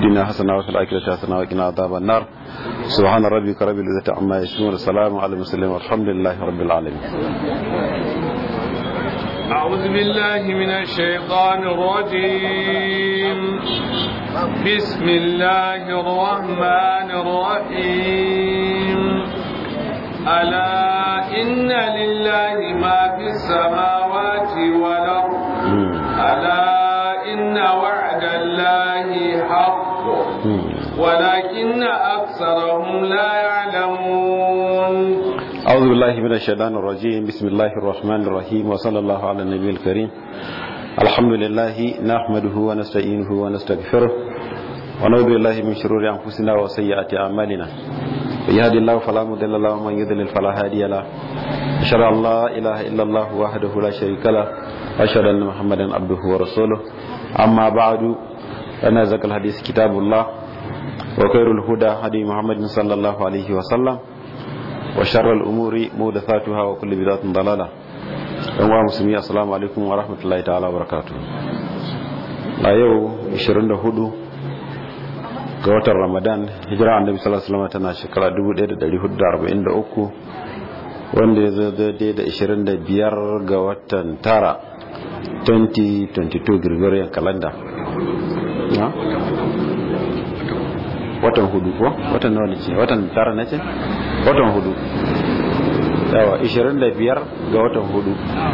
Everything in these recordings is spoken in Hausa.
الدنيا حسنة وفي الآخرة حسنة وقنا عذاب النار سبحان ربك رب العزة عما يصفون والسلام على المرسلين والحمد لله رب العالمين أعوذ بالله من الشيطان الرجيم بسم الله الرحمن الرحيم ألا إن لله ما في السماوات والأرض ألا إن وعد الله حق ولكن أكثرهم لا يعلمون أعوذ بالله من الشيطان الرجيم بسم الله الرحمن الرحيم وصلى الله على النبي الكريم الحمد لله نحمده ونستعينه ونستغفره ونعوذ بالله من شرور أنفسنا وسيئات أعمالنا يهدي الله فلا مضل له ومن يضلل فلا هادي له أشهد أن لا إله إلا الله وحده لا شريك له وأشهد أن محمدا عبده ورسوله أما بعد أنا زكى الحديث كتاب الله وخير الهدى هدي محمد صلى الله عليه وسلم وشر الأمور محدثاتها وكل بدعة ضلالة ɗan musulmi assalamu alaikum wa rahmatullahi ta'ala wa barakatu a yau 24 ga watan ramadan hijira annabi sallallahu alaihi wasallam tana shekara 1443 wanda ya zo daidai da 25 ga watan tara 2022 gregorian calendar watan hudu ko watan nawa ce watan tara na ce watan hudu yawa 25 ga watan hudu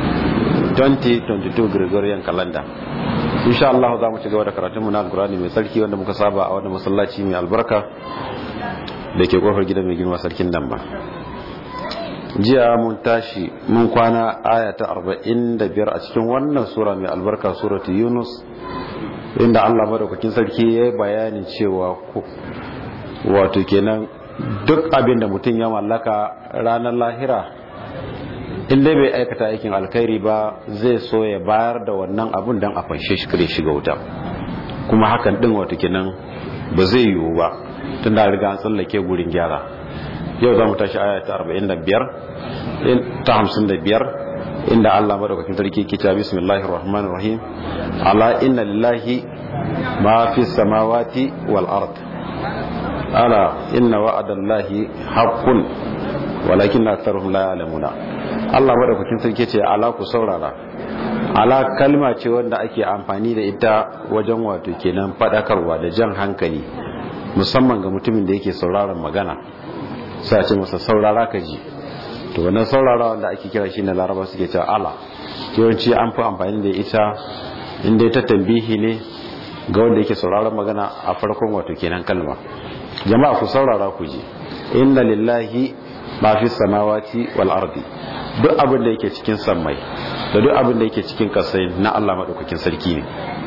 2022 gregorian calendar insha Allah za mu ci gaba da karatunmu na alkurani mai sarki wanda muka saba a wani masallaci mai albarka da ke kofar gidan mai girma sarkin damba jiya mun tashi mun kwana aya ta 45 a cikin wannan sura mai albarka suratu yunus inda Allah madaukakin sarki ya yi bayanin cewa wato kenan duk abin da mutum ya mallaka ranar lahira inda bai aikata aikin alkhairi ba zai so ya bayar da wannan abun don a fanshe shi kare shiga wuta kuma hakan din wato kenan ba zai yiwu ba tun da riga an tsallake gurin gyara yau za mu tashi aya ta 45 ta 55 inda Allah madaukakin sarki ke cewa bismillahir rahmanir rahim ala inna lillahi ma fi samawati wal ard ala inna wa'adallahi haqqun walakin aktharuhum la ya'lamuna Allah madaukakin sarki ce ala ku saurara ala kalma ce wanda ake amfani da ita wajen wato kenan fadakarwa da jan hankali musamman ga mutumin da yake sauraron magana sai ce masa saurara ka ji to wannan saurara wanda ake kira shi na laraba suke cewa ala yawanci an fi amfani da ita inda ta tambihi ne ga wanda yake sauraron magana a farkon wato kenan kalma jama'a ku saurara ku ji inna lillahi ma fi samawati wal ardi duk abin da yake cikin sammai da duk abin da yake cikin kasai na Allah madaukakin sarki ne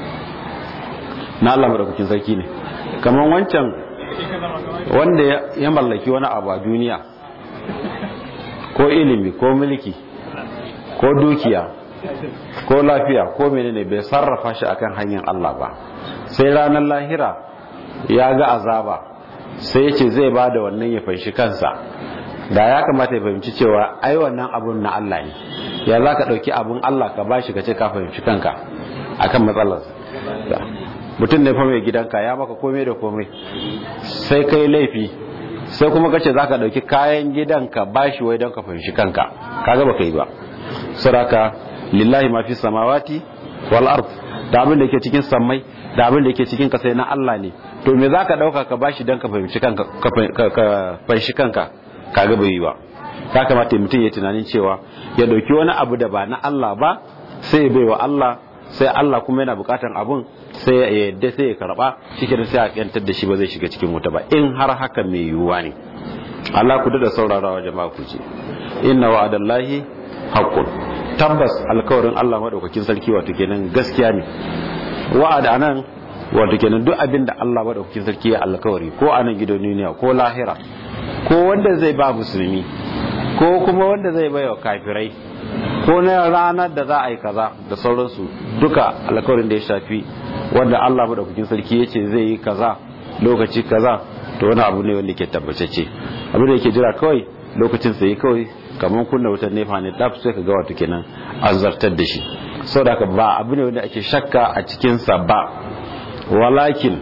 na Allah madaukakin sarki ne kamar wancan wanda ya mallaki wani abu a duniya ko ilimi ko mulki ko dukiya ko lafiya ko menene bai sarrafa shi akan hanyar Allah ba sai ranar lahira ya ga azaba sai ya ce zai ba da wannan ya fanshi kansa da ya kamata ya fahimci cewa ai wannan abun na Allah ne ya za ka ɗauki abun Allah ka bashi ka ce ka fahimci kanka akan matsalar mutum ne fa mai gidanka ya maka komai da komai sai kai laifi sai kuma kace za ka ɗauki kayan gidanka bashi wai don ka fahimci kanka kaga baka yi ba saraka lillahi ma fi samawati wal ard da abin da yake cikin sammai da abin da yake cikin kasai na Allah ne to me zaka dauka ka bashi dan ka fahimci kanka ka fahimci kanka kaga bai yi ba ya kamata mutum ya tunanin cewa ya dauki wani abu da ba na Allah ba sai ya baiwa Allah sai Allah kuma yana bukatan abun sai ya yadda sai ya karba cikin sai a yantar da shi ba zai shiga cikin wuta ba in har haka mai yiwuwa ne Allah ku da saurarawa jama'a ku ce inna wa'adallahi haqqun tabbas alkawarin Allah madaukakin sarki wato kenan gaskiya ne wa'ada nan wato kenan duk abin da Allah madaukakin sarki ya alkawari ko a nan gidan duniya ko lahira ko wanda zai ba musulmi ko kuma wanda zai bai wa kafirai ko na ranar da za a yi kaza da sauransu duka alkawarin da ya shafi wanda Allah madaukakin sarki ya ce zai yi kaza lokaci kaza to wani abu ne wanda ke tabbatacce abin da yake jira kawai lokacin sai kawai kamar kunna wutar nefa ne daf sai ka ga wato kenan an zartar da shi saboda haka ba abu ne wanda ake shakka a cikin sa ba walakin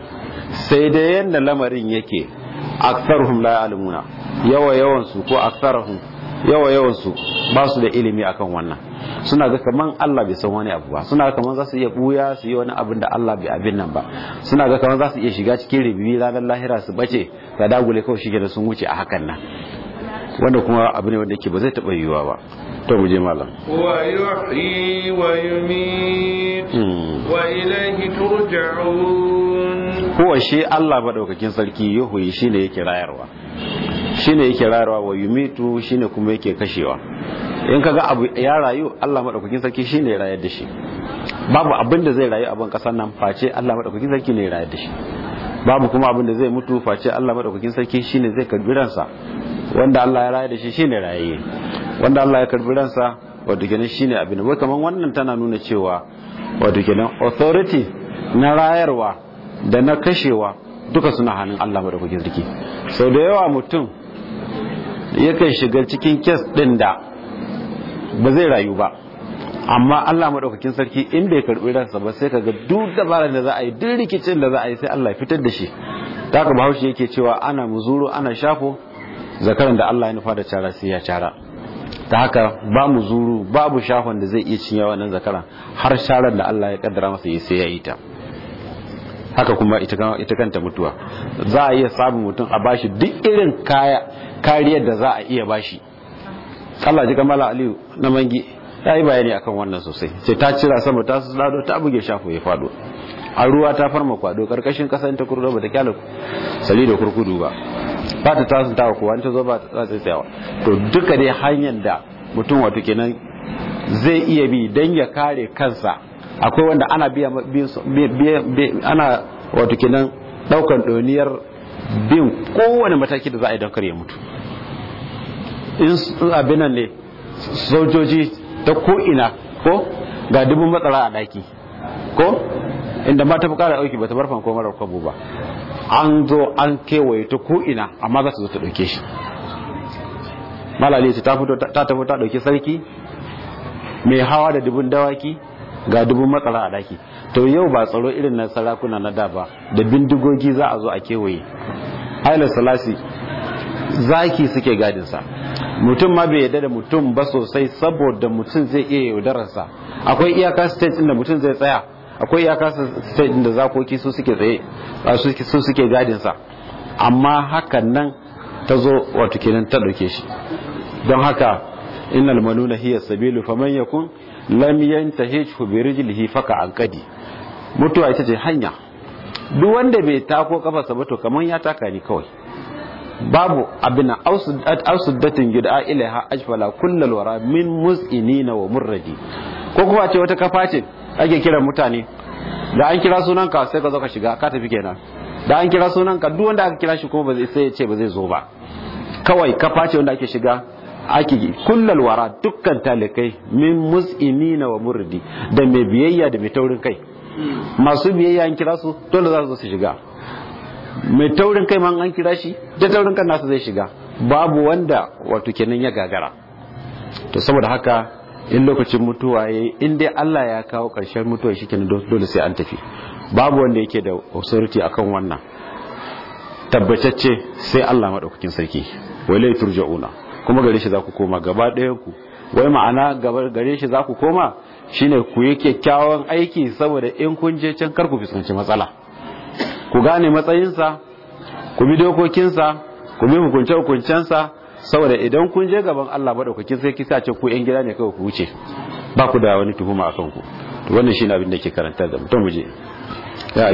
sai da yanda lamarin yake aktsaruhum la ya'lamuna yawa yawan su ko aktsaruhum yawa yawan su ba su da ilimi akan wannan suna ga kaman Allah bai san wani abu ba suna ga kaman za su iya buya su yi wani abin da Allah bai abin nan ba suna ga kaman za su iya shiga cikin ribibi ranar lahira su bace ga dagule kawai shi da sun wuce a hakan nan wanda kuma abu ne wanda yake ba zai taɓa yiwuwa ba to mu je malam wa yuhyi wa yumit wa ilayhi turja'un huwa shi Allah madaukakin sarki yuhyi shine yake rayarwa shine yake rayarwa wa yumitu shine kuma yake kashewa in kaga abu ya rayu Allah madaukakin sarki shine ya rayar da shi babu abin da zai rayu a ban kasar nan face Allah madaukakin sarki ne ya rayar da shi babu kuma abin da zai mutu face Allah madaukakin sarki shine zai karbi ransa wanda Allah ya rayar da shi shine rayayye wanda Allah ya karbi ransa wato kenan shine abin wai kaman wannan tana nuna cewa wato kenan authority na rayarwa da na kashewa duka suna hannun Allah madaukakin sarki sau da yawa mutum yakan shiga cikin kes din da ba zai rayu ba amma Allah madaukakin sarki in bai karbi ransa ba sai kaga duk dabarar da za a yi duk rikicin da za a yi sai Allah ya fitar da shi ta haka bahaushe yake cewa ana muzuru ana shafo zakaran da Allah ya nufa da cara sai ya cara ta haka ba mu zuru babu shafon da zai iya cinye wannan zakaran har sharar da Allah ya kaddara masa yi sai ya yi ta haka kuma ita kanta mutuwa za a iya samun mutum a bashi duk irin kaya kariyar da za a iya bashi Allah ji kamala Aliyu na mangi ya yi bayani akan wannan sosai ce ta cira sama ta su lado ta buge shafo ya fado a ruwa ta farma kwado karkashin kasan ta kurdo ba ta kyala sali da kurkudu ba ba ta tasun tawa kowa ta zo ba ta tsatsa tsayawa to duka dai hanyar da mutum wato kenan zai iya bi dan ya kare kansa akwai wanda ana biya ana wato kenan daukan doniyar bin kowane mataki da za a yi don kare mutu in abin nan ne sojoji ta ko'ina ko ga dubin matsara a daki ko inda ma ta fi kara auki ba ta barfan ko marar kwabo ba an zo an kewaye ta ko'ina amma za su zo ta ɗauke shi malali ta fito ta tafi ta ɗauki sarki mai hawa da dubin dawaki ga dubin matsara a daki to yau ba tsaro irin na sarakuna na da ba da bindigogi za a zo a kewaye haila salasi zaki suke gadinsa mutum ma bai yadda da mutum ba sosai saboda mutum zai iya yaudararsa akwai iyaka state inda mutum zai tsaya akwai iyaka state inda zakoki su suke tsaye su suke gadinsa amma hakan nan ta zo wato kenan ta dauke shi don haka innal manuna hiya sabilu faman yakun lam yantahihu bi rijlihi faka anqadi mutuwa ita ce hanya duk wanda bai tako kafarsa ba to kaman ya taka ni kawai babu abin ausuddatin gida ilaha ajfala kullal wara min mus'inina wa murradi ko kuma ce wata kafa ce ake kiran mutane da an kira sunan ka sai ka zo ka shiga ka tafi kenan da an kira sunan ka duk wanda aka kira shi kuma ba zai sai ya ce ba zai zo ba kawai kafa ce wanda ake shiga ake kullal wara dukkan talikai min mus'inina wa murradi da mai biyayya da mai taurin kai masu biyayya an kira su dole za su zo su shiga mai taurin kai man an kira shi da taurin kan nasu zai shiga babu wanda wato kenan ya gagara to saboda haka in lokacin mutuwa yayi in dai Allah ya kawo karshen mutuwa shikenan dole sai an tafi babu wanda yake da authority akan wannan tabbatacce sai Allah madaukakin sarki walai turja'una kuma gare shi za ku koma gaba ɗayan ku wai ma'ana gaba gare shi za ku koma shine ku yi kyakkyawan aiki saboda in kun je can kar ku fuskanci matsala ku gane matsayinsa ku bi dokokinsa ku bi hukunce-hukuncensa saboda idan kun je gaban Allah maɗaukakin sai kisa ce ku 'yan gida ne kawai ku wuce ba ku da wani tuhuma a kanku to wannan shi abin da ke karanta da mutum muje يا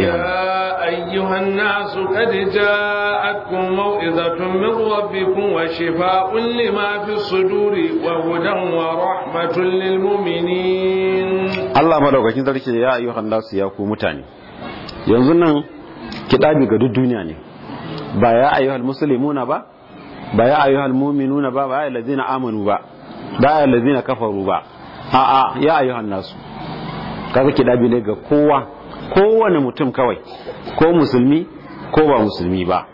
أيها الناس قد جاءتكم موئذة من ربكم وشفاء لما في الصدور وهدى ورحمة للمؤمنين الله مدوكاkin sarki ya ayyuhan nasu ya ku mutane yanzu nan kidabi ga duk duniya ne ba ya ayyuhal muslimuna ba ba ya ayyuhal mu'minuna ba ba ya allazina amanu ba ba ya allazina kafaru ba a'a ya ayyuhan nasu kaga kidabi ne ga kowa kowane mutum kawai ko musulmi ko ba musulmi ba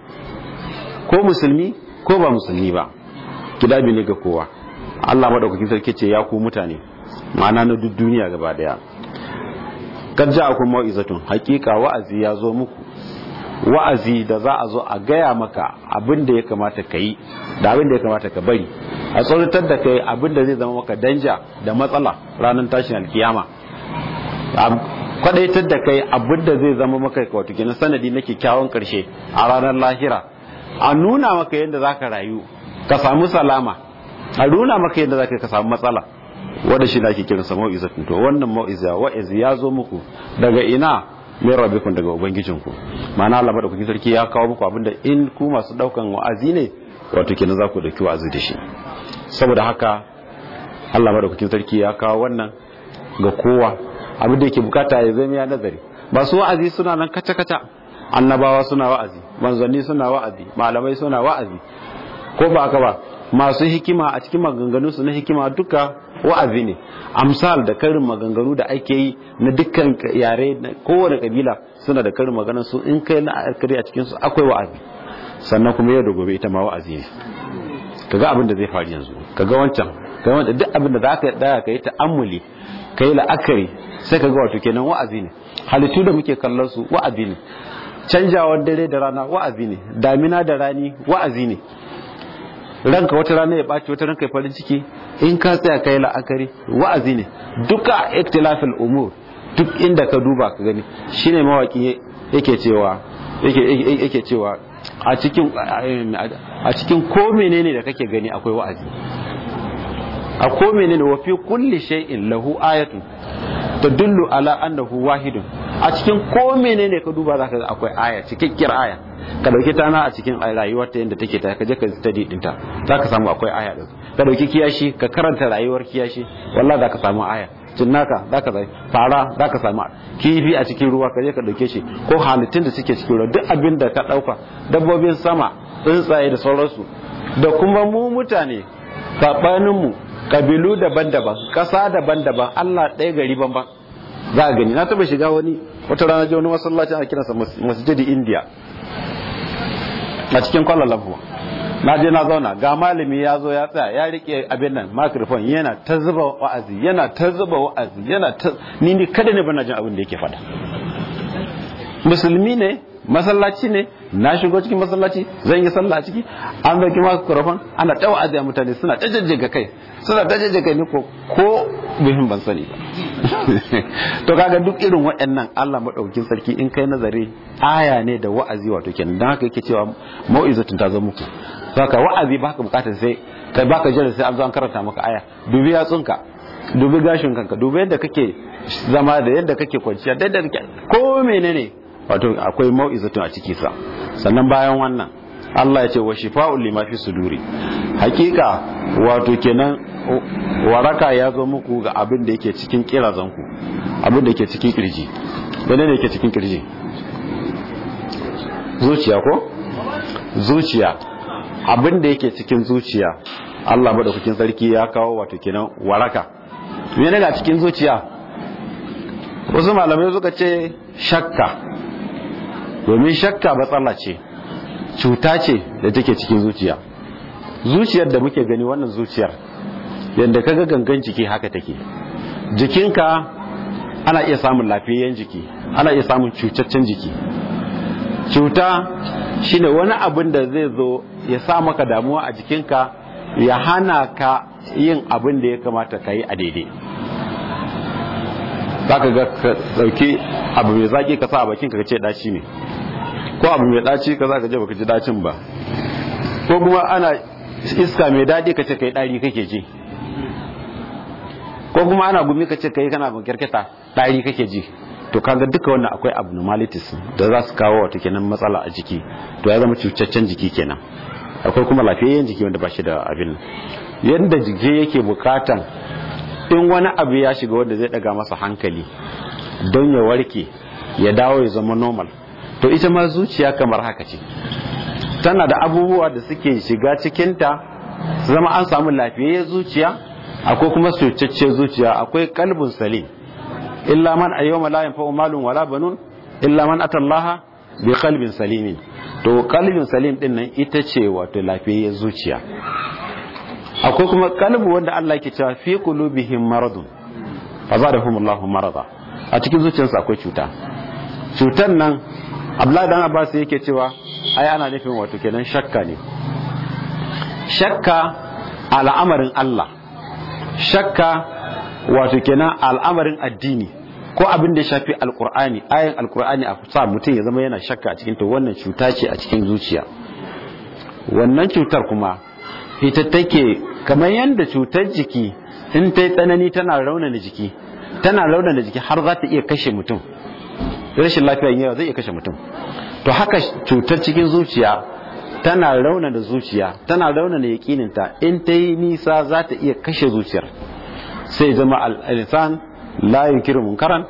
ko musulmi ko ba musulmi ba kidabi ne ga kowa Allah madaukakin sarki ce ya ku mutane ma'ana na duk duniya gaba daya kad ja'akum mau'izatun haqiqa wa'azi ya zo muku wa'azi da za a zo a gaya maka abin da ya kamata ka yi da abin da ya kamata ka bari a tsoratar da kai abin da zai zama maka danja da matsala ranar tashin alkiyama kwadaitar da kai abin da zai zama maka wato kenan sanadi na kyakkyawan karshe a ranar lahira a nuna maka yadda za ka rayu ka samu salama a nuna maka yadda za ka samu matsala wanda shi na ake kiransa mau'izatun to wannan mau'iza wa'izi ya zo muku daga ina min rabbikum daga ubangijinku ma'ana Allah madaukakin sarki ya kawo muku abinda in ku masu daukan wa'azi ne wato kenan za ku dauki wa'azi da shi saboda haka Allah madaukakin sarki ya kawo wannan ga kowa abin da yake bukata ya zama ya nazari masu wa'azi suna nan kaca kaca annabawa suna wa'azi manzanni suna wa'azi malamai suna wa'azi ko ba haka ba masu hikima a cikin maganganu su na hikima duka wa'azi ne amsal da karin maganganu da ake yi na dukkan yare na kowane kabila suna da karin maganar su in kai na akari a cikin su akwai wa'azi sannan kuma yau da gobe ita ma wa'azi ne kaga abin da zai faru yanzu kaga wancan kaga wancan duk abin da zaka daya kai ta'ammuli kai la'akari sai kaga wato kenan wa'azi ne halittu da muke kallon su wa'azi ne canjawar dare da rana wa'azi ne damina da rani wa'azi ne ranka wata rana ya ɓaci wata ranka ya farin ciki in ka tsaya kai la'akari wa'azi ne duka ikhtilafil umur duk inda ka duba ka gani shine mawaki yake cewa yake yake cewa a cikin a cikin ko menene da kake gani akwai wa'azi a ko menene wa fi kulli shay'in lahu ayatun tadullu ala annahu wahidun a cikin ko menene ka duba zaka ga akwai aya cikakkiyar aya ka dauki tana a cikin rayuwar ta yadda take ta kaje ka study dinta zaka samu akwai aya din ka dauki kiyashi ka karanta rayuwar kiyashi wallahi zaka samu aya cinnaka zaka zai fara zaka samu kifi a cikin ruwa kaje ka dauke shi ko halittun da suke cikin ruwa duk abin da ka dauka dabbobin sama tsuntsaye da sauransu da kuma mu mutane sabanin mu kabilu daban-daban ƙasa daban-daban Allah ɗaya gari banban za a gani na taɓa shiga wani wata rana je wani masallaci a kiransa masjidi india a cikin kwallon lampu na je na zauna ga malami ya zo ya tsaya ya rike abin nan microphone yana ta zuba wa'azi yana ta zuba wa'azi yana ta ni ni kada ne bana jin abin da yake faɗa musulmi ne masallaci ne na shigo cikin masallaci zan yi sallah a ciki an dauki microphone ana ta wa'azi a mutane suna ta jajjaga kai suna ta jajjaga ni ko ko bihin ban sani ba to kaga duk irin waɗannan Allah madaukakin sarki in kai nazari aya ne da wa'azi wato kenan dan haka yake cewa mau'izatun ta zo muku saka wa'azi baka bukatar sai kai baka jira sai an zo an karanta maka aya dubi yatsunka dubi gashin kanka dubi yadda kake zama da yadda kake kwanciya da yadda kake ko menene wato akwai mau'izatun a ciki sa sannan bayan wannan Allah ya ce wa shifa'un lima fi suduri hakika wato kenan waraka ya zo muku ga abin da yake cikin kirazanku abin da yake cikin kirji wane ne yake cikin kirji zuciya ko zuciya abin da yake cikin zuciya Allah madaukakin sarki ya kawo wato kenan waraka mene ga cikin zuciya wasu malamai suka ce shakka domin shakka matsala ce cuta ce da take cikin zuciya zuciyar da muke gani wannan zuciyar yadda kaga gangan jiki haka take jikinka ana iya samun lafiyayyen jiki ana iya samun cutaccen jiki cuta shine wani abin da zai zo ya sa maka damuwa a jikinka ya hana ka yin abin da ya kamata ka yi a daidai za ka ga ka ɗauki abu mai zaƙi ka sa a bakinka ka ce ɗaci ne ko abu mai ɗaci ka za ka je baka ji ɗacin ba ko kuma ana iska mai daɗi ka ce kai ɗari kake ji ko kuma ana gumi ka ce kai kana kyarketa ɗari kake ji to kaga duka wannan akwai abnormalities da za su kawo wata kenan matsala a jiki to ya zama cucaccen jiki kenan akwai kuma lafiyayyen jiki wanda ba shi da abin yadda jiki yake bukatan in wani abu ya shiga wanda zai daga masa hankali don ya warke ya dawo ya zama normal to ita ma zuciya kamar haka ce tana da abubuwa da suke shiga cikinta zama an samu lafiyayyen zuciya akwai kuma cucacce zuciya akwai kalbin salim illa man ayyuma la yanfa'u malun wala banun illa man atallaha bi qalbin salimin to qalbin salim din nan ita ce wato lafiyayyen zuciya akwai kuma kalbu wanda Allah yake cewa fi qulubihim maradun fa zadahum Allahu marada a cikin zuciyarsu akwai cuta cutan nan abdullahi dan abbas yake cewa ai ana nufin wato kenan shakka ne shakka al'amarin Allah shakka wato kenan al'amarin addini ko abin da ya shafi alkur'ani ayin alkur'ani a sa mutum ya zama yana shakka a cikin to wannan cuta ce a cikin zuciya wannan cutar kuma ita take kamar yadda cutar jiki in ta yi tsanani tana raunana jiki tana raunana jiki har za ta iya kashe mutum rashin lafiya yawa zai iya kashe mutum to haka cutar cikin zuciya tana raunana zuciya tana raunana yakininta in ta yi nisa za ta iya kashe zuciyar sai zama al-insan la yunkiru munkaran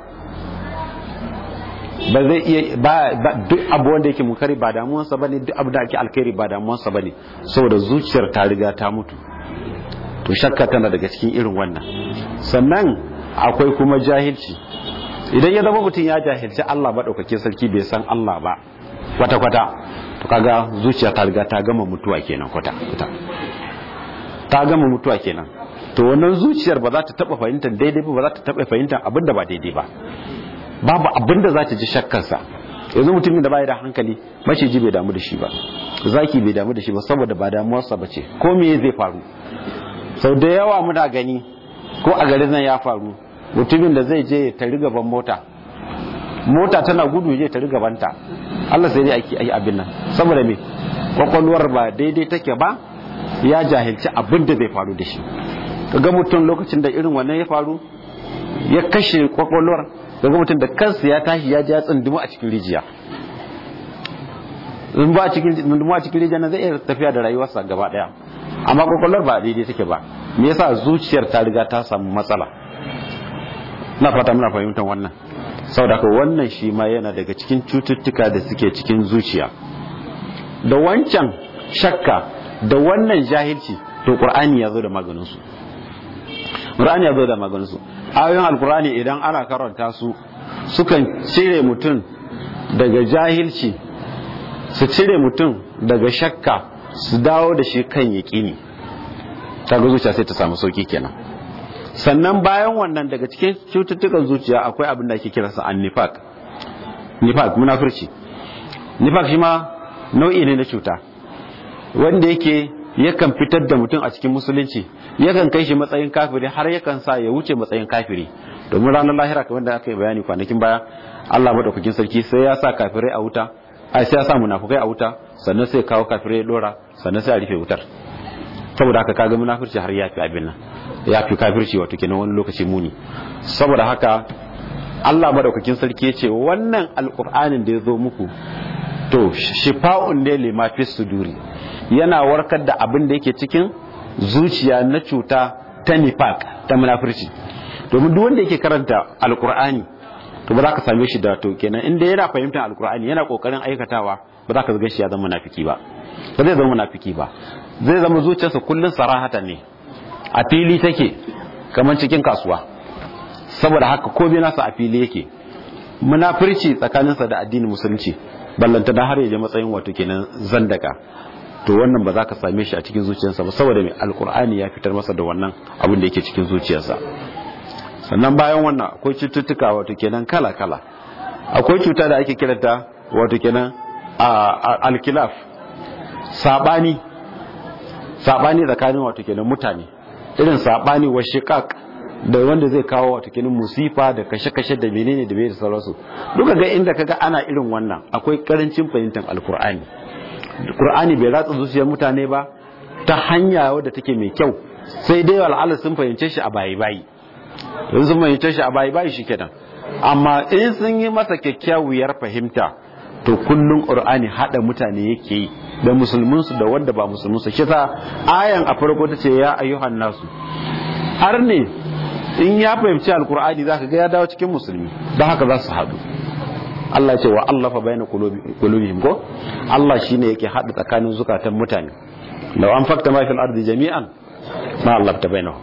ba zai iya ba duk abu wanda yake munkari ba damuwansa bane duk abu da ake alkhairi ba damuwansa bane saboda zuciyar ta riga ta mutu to shakka tana daga cikin irin wannan sannan akwai kuma jahilci idan ya zama mutum ya jahilci Allah maɗaukake sarki bai san Allah ba kwata-kwata to kaga zuciya ta riga ta gama mutuwa kenan kwata-kwata ta gama mutuwa kenan to wannan zuciyar ba za ta taɓa fahimtar daidai ba ba za ta taɓa fahimtar abin da ba daidai ba babu abin da za ta ji shakkarsa yanzu mutumin da bai da hankali maciji bai damu da shi ba zaki bai damu da shi ba saboda ba damuwarsa ba ce ko me zai faru sau da yawa muna gani ko a garin nan ya faru mutumin da zai je ta gaban mota mota tana gudu je ta gabanta Allah sai dai ake yi abin nan saboda me kwakwalwar ba daidai take ba ya jahilci abin da zai faru da shi kaga mutum lokacin da irin wannan ya faru ya kashe kwakwalwar kaga mutum da kansa ya tashi ya ji ya tsundumu a cikin rijiya in ba a cikin tsundumu a cikin rijiya na zai iya tafiya da rayuwarsa gaba daya amma kwakwalwar ba daidai take ba me yasa zuciyar ta riga ta samu matsala na fata muna fahimtar wannan saboda ko wannan shi ma yana daga cikin cututtuka da suke cikin zuciya da wancan shakka da wannan jahilci to qur'ani ya zo da maganin su qur'ani ya zo da maganin su ayoyin alqur'ani idan ana karanta su sukan cire mutum daga jahilci su cire mutum daga shakka su dawo da shi kan yaƙini kaga zuciya sai ta samu sauki kenan sannan bayan wannan daga cikin cututtukan zuciya akwai abin da ake kiransa annifaq nifaq munafurci nifaq shi ma nau'i ne na cuta wanda yake yakan fitar da mutum a cikin musulunci yakan kai shi matsayin kafiri har yakan sa ya wuce matsayin kafiri domin ranar lahira kamar da aka yi bayani kwanakin baya Allah madaukakin sarki sai ya sa kafirai a wuta ai sai ya sa munafukai a wuta sannan sai kawo kafirai ya dora sannan sai a rufe wutar saboda haka kaga munafirci har ya fi abin nan ya fi kafirci wato kenan wani lokaci muni saboda haka Allah madaukakin sarki ya ce wannan alkur'anin da ya zo muku to shifa'un ne lima fi suduri yana warkar da abin da yake cikin zuciya na cuta ta nifaq ta munafirci domin duk wanda yake karanta alkur'ani to ba za ka same shi da to kenan inda yana fahimtar alkur'ani yana kokarin aikatawa ba za ka zaga shi ya zama munafiki ba ba zai zama munafiki ba zai zama zuciyarsa kullun sarahata ne a fili take kamar cikin kasuwa saboda haka ko bai nasa a fili yake munafirci tsakaninsa da addinin musulunci ballanta da har ya je matsayin wato kenan zandaka to wannan ba za ka same shi a cikin zuciyarsa ba saboda mai alkur'ani ya fitar masa da wannan abin da yake cikin zuciyarsa sannan bayan wannan akwai cututtuka wato kenan kala kala akwai cuta da ake kiranta wato kenan alkilaf sabani sabani tsakanin wato kenan mutane irin sabani wa shiqaq da wanda zai kawo wato kenan musifa da kashe-kashe da menene da bai da sauransu duka ga inda kaga ana irin wannan akwai karancin fahimtar alkur'ani Qur'ani bai ratsa zuciyar mutane ba ta hanya wadda take mai kyau sai dai al'ala sun fahimce shi a bayi bayi in sun fahimce shi a bayi bayi shi kenan amma in sun yi masa kyakkyawar fahimta to kullum Qur'ani hada mutane yake yi da musulmin su da wanda ba musulmin su kisa ayan a farko ta ce ya ayyuhan nasu har ne in ya fahimci alkur'ani zaka ga ya dawo cikin musulmi don haka za su haɗu Allah ya ce wa Allah fa bayna qulubihim ko Allah shine yake hada tsakanin zukatan mutane law an fakta ma fil ardi jami'an ma Allah ta bainahum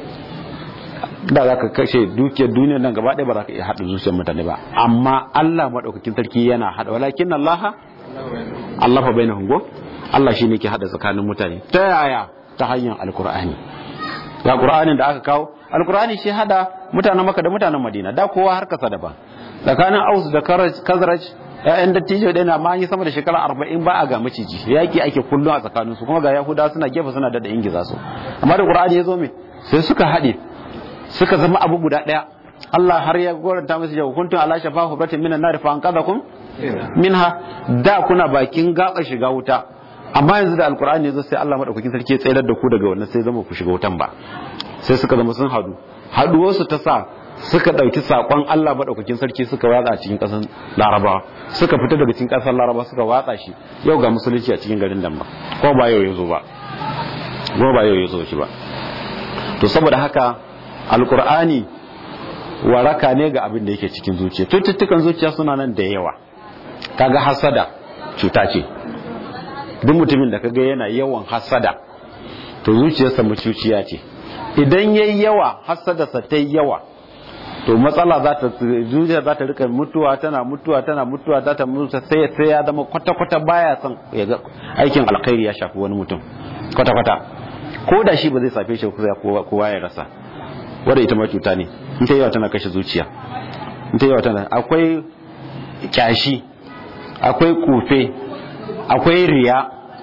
da zaka kashe dukiyar duniyar nan gaba ɗaya ba za ka iya hada zuciyar mutane ba amma Allah madaukakin sarki yana hada walakin Allah Allah fa bainahum ko Allah shine yake hada tsakanin mutane ta yaya ta hanyar alkur'ani ga qur'anin da aka kawo alkur'ani shi hada mutanen maka da mutanen madina da kowa har kasa daban tsakanin aus da kazraj ƴaƴan dattijo ɗaya na ma yi sama da shekara arba'in ba a ga maciji yaƙi ake kullum a tsakaninsu kuma ga yahuda suna gefe suna da ingiza su amma da qur'ani ya zo me sai suka haɗe suka zama abu guda ɗaya Allah har ya goranta musu jau kuntum ala shafa hubratin minan nar fa anqadhakum minha da kuna bakin gaba shiga wuta amma yanzu da alqur'ani ya zo sai Allah madaukakin sarki ya tsayar da ku daga wannan sai zama ku shiga wutan ba sai suka zama sun hadu haduwarsu ta sa suka ɗauki saƙon Allah maɗaukakin sarki suka watsa a cikin ƙasar Laraba suka fita daga cikin ƙasar Laraba suka watsa shi yau ga musulunci a cikin garin Damba ko ba yau ya zo ba ko ba yau ya zo shi ba to saboda haka alkur'ani waraka ne ga abin da yake cikin zuciya cututtukan zuciya suna nan da yawa kaga hasada cuta ce duk mutumin da kaga yana yawan hasada to zuciyarsa mucuciya ce idan yayi yawa hasadarsa ta yawa to matsala za ta zuciya za ta rika mutuwa tana mutuwa tana mutuwa za ta mutu sai sai ya zama kwata kwata baya son ya ga aikin alkhairi ya shafi wani mutum kwata kwata ko da shi ba zai safe shi kowa ya rasa wadda ita ma cuta ne in ta yawa tana kashe zuciya in ta yawa tana akwai kyashi akwai kufe akwai riya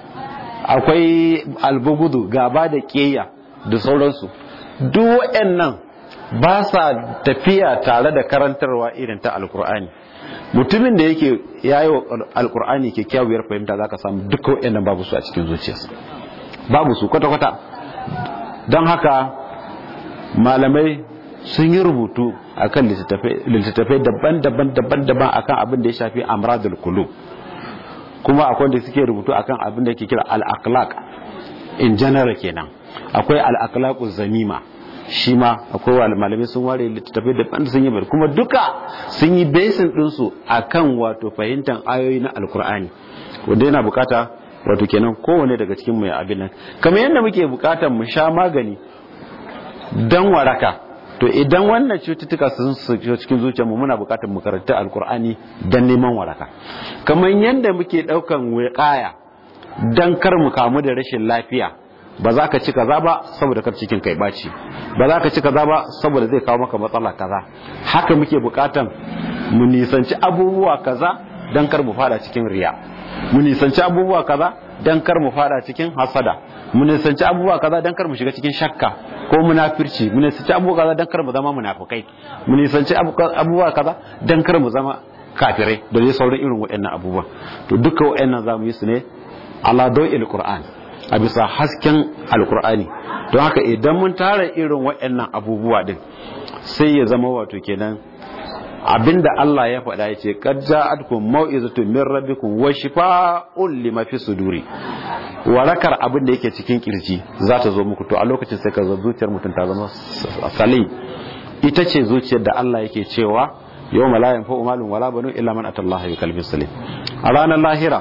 akwai albugudu gaba da keya da sauransu duk waɗannan ba sa tafiya tare da karantarwa irin ta alkur'ani mutumin da yake yayi wa alkur'ani kyakkyawar fahimta zaka samu duka waɗannan babu su a cikin zuciyarsa babu su kwata-kwata don haka malamai sun yi rubutu akan littattafai daban-daban daban-daban akan abin da ya shafi amradul kulu kuma akwai da suke rubutu akan abin da ke kira al-akhlaq in general kenan akwai al-akhlaquz zamima shi ma akwai malamai sun ware littattafai daban da sun yi bari kuma duka sun yi basin ɗinsu akan wato fahimtar ayoyi na alkur'ani wanda yana bukata wato kenan kowane daga cikin mai abin nan kamar yadda muke bukatar mu sha magani dan waraka to idan wannan cututtuka sun shiga cikin zuciyar mu muna bukatar mu karanta alkur'ani dan neman waraka kamar yadda muke daukan wiqaya dan kar mu kamu da rashin lafiya ba za ka ci kaza ba saboda kar cikin kai baci ba za ka ci kaza ba saboda zai kawo maka matsala kaza haka muke bukatan mu nisanci abubuwa kaza dan kar mu fada cikin riya mu nisanci abubuwa kaza dan kar mu fada cikin hasada mu nisanci abubuwa kaza dan kar mu shiga cikin shakka ko munafirci mu nisanci abubuwa kaza dan kar mu zama munafukai mu nisanci abubuwa kaza dan kar mu zama kafirai da dai sauran irin waɗannan abubuwa to duka waɗannan zamu yi su ne ala dawil qur'an a bisa hasken alqur'ani don haka idan mun tara irin waɗannan abubuwa din sai ya zama wato kenan abinda Allah ya faɗa ya ce qad ja'atkum mau'izatun min rabbikum wa shifaa'un lima fi suduri warakar abin da yake cikin kirji za ta zo muku to a lokacin sai ka zo zuciyar mutum ta zama salim ita ce zuciyar da Allah yake cewa yau ma la yanfa'u malun wala banu illa man atallaha bi qalbin salim a ranar lahira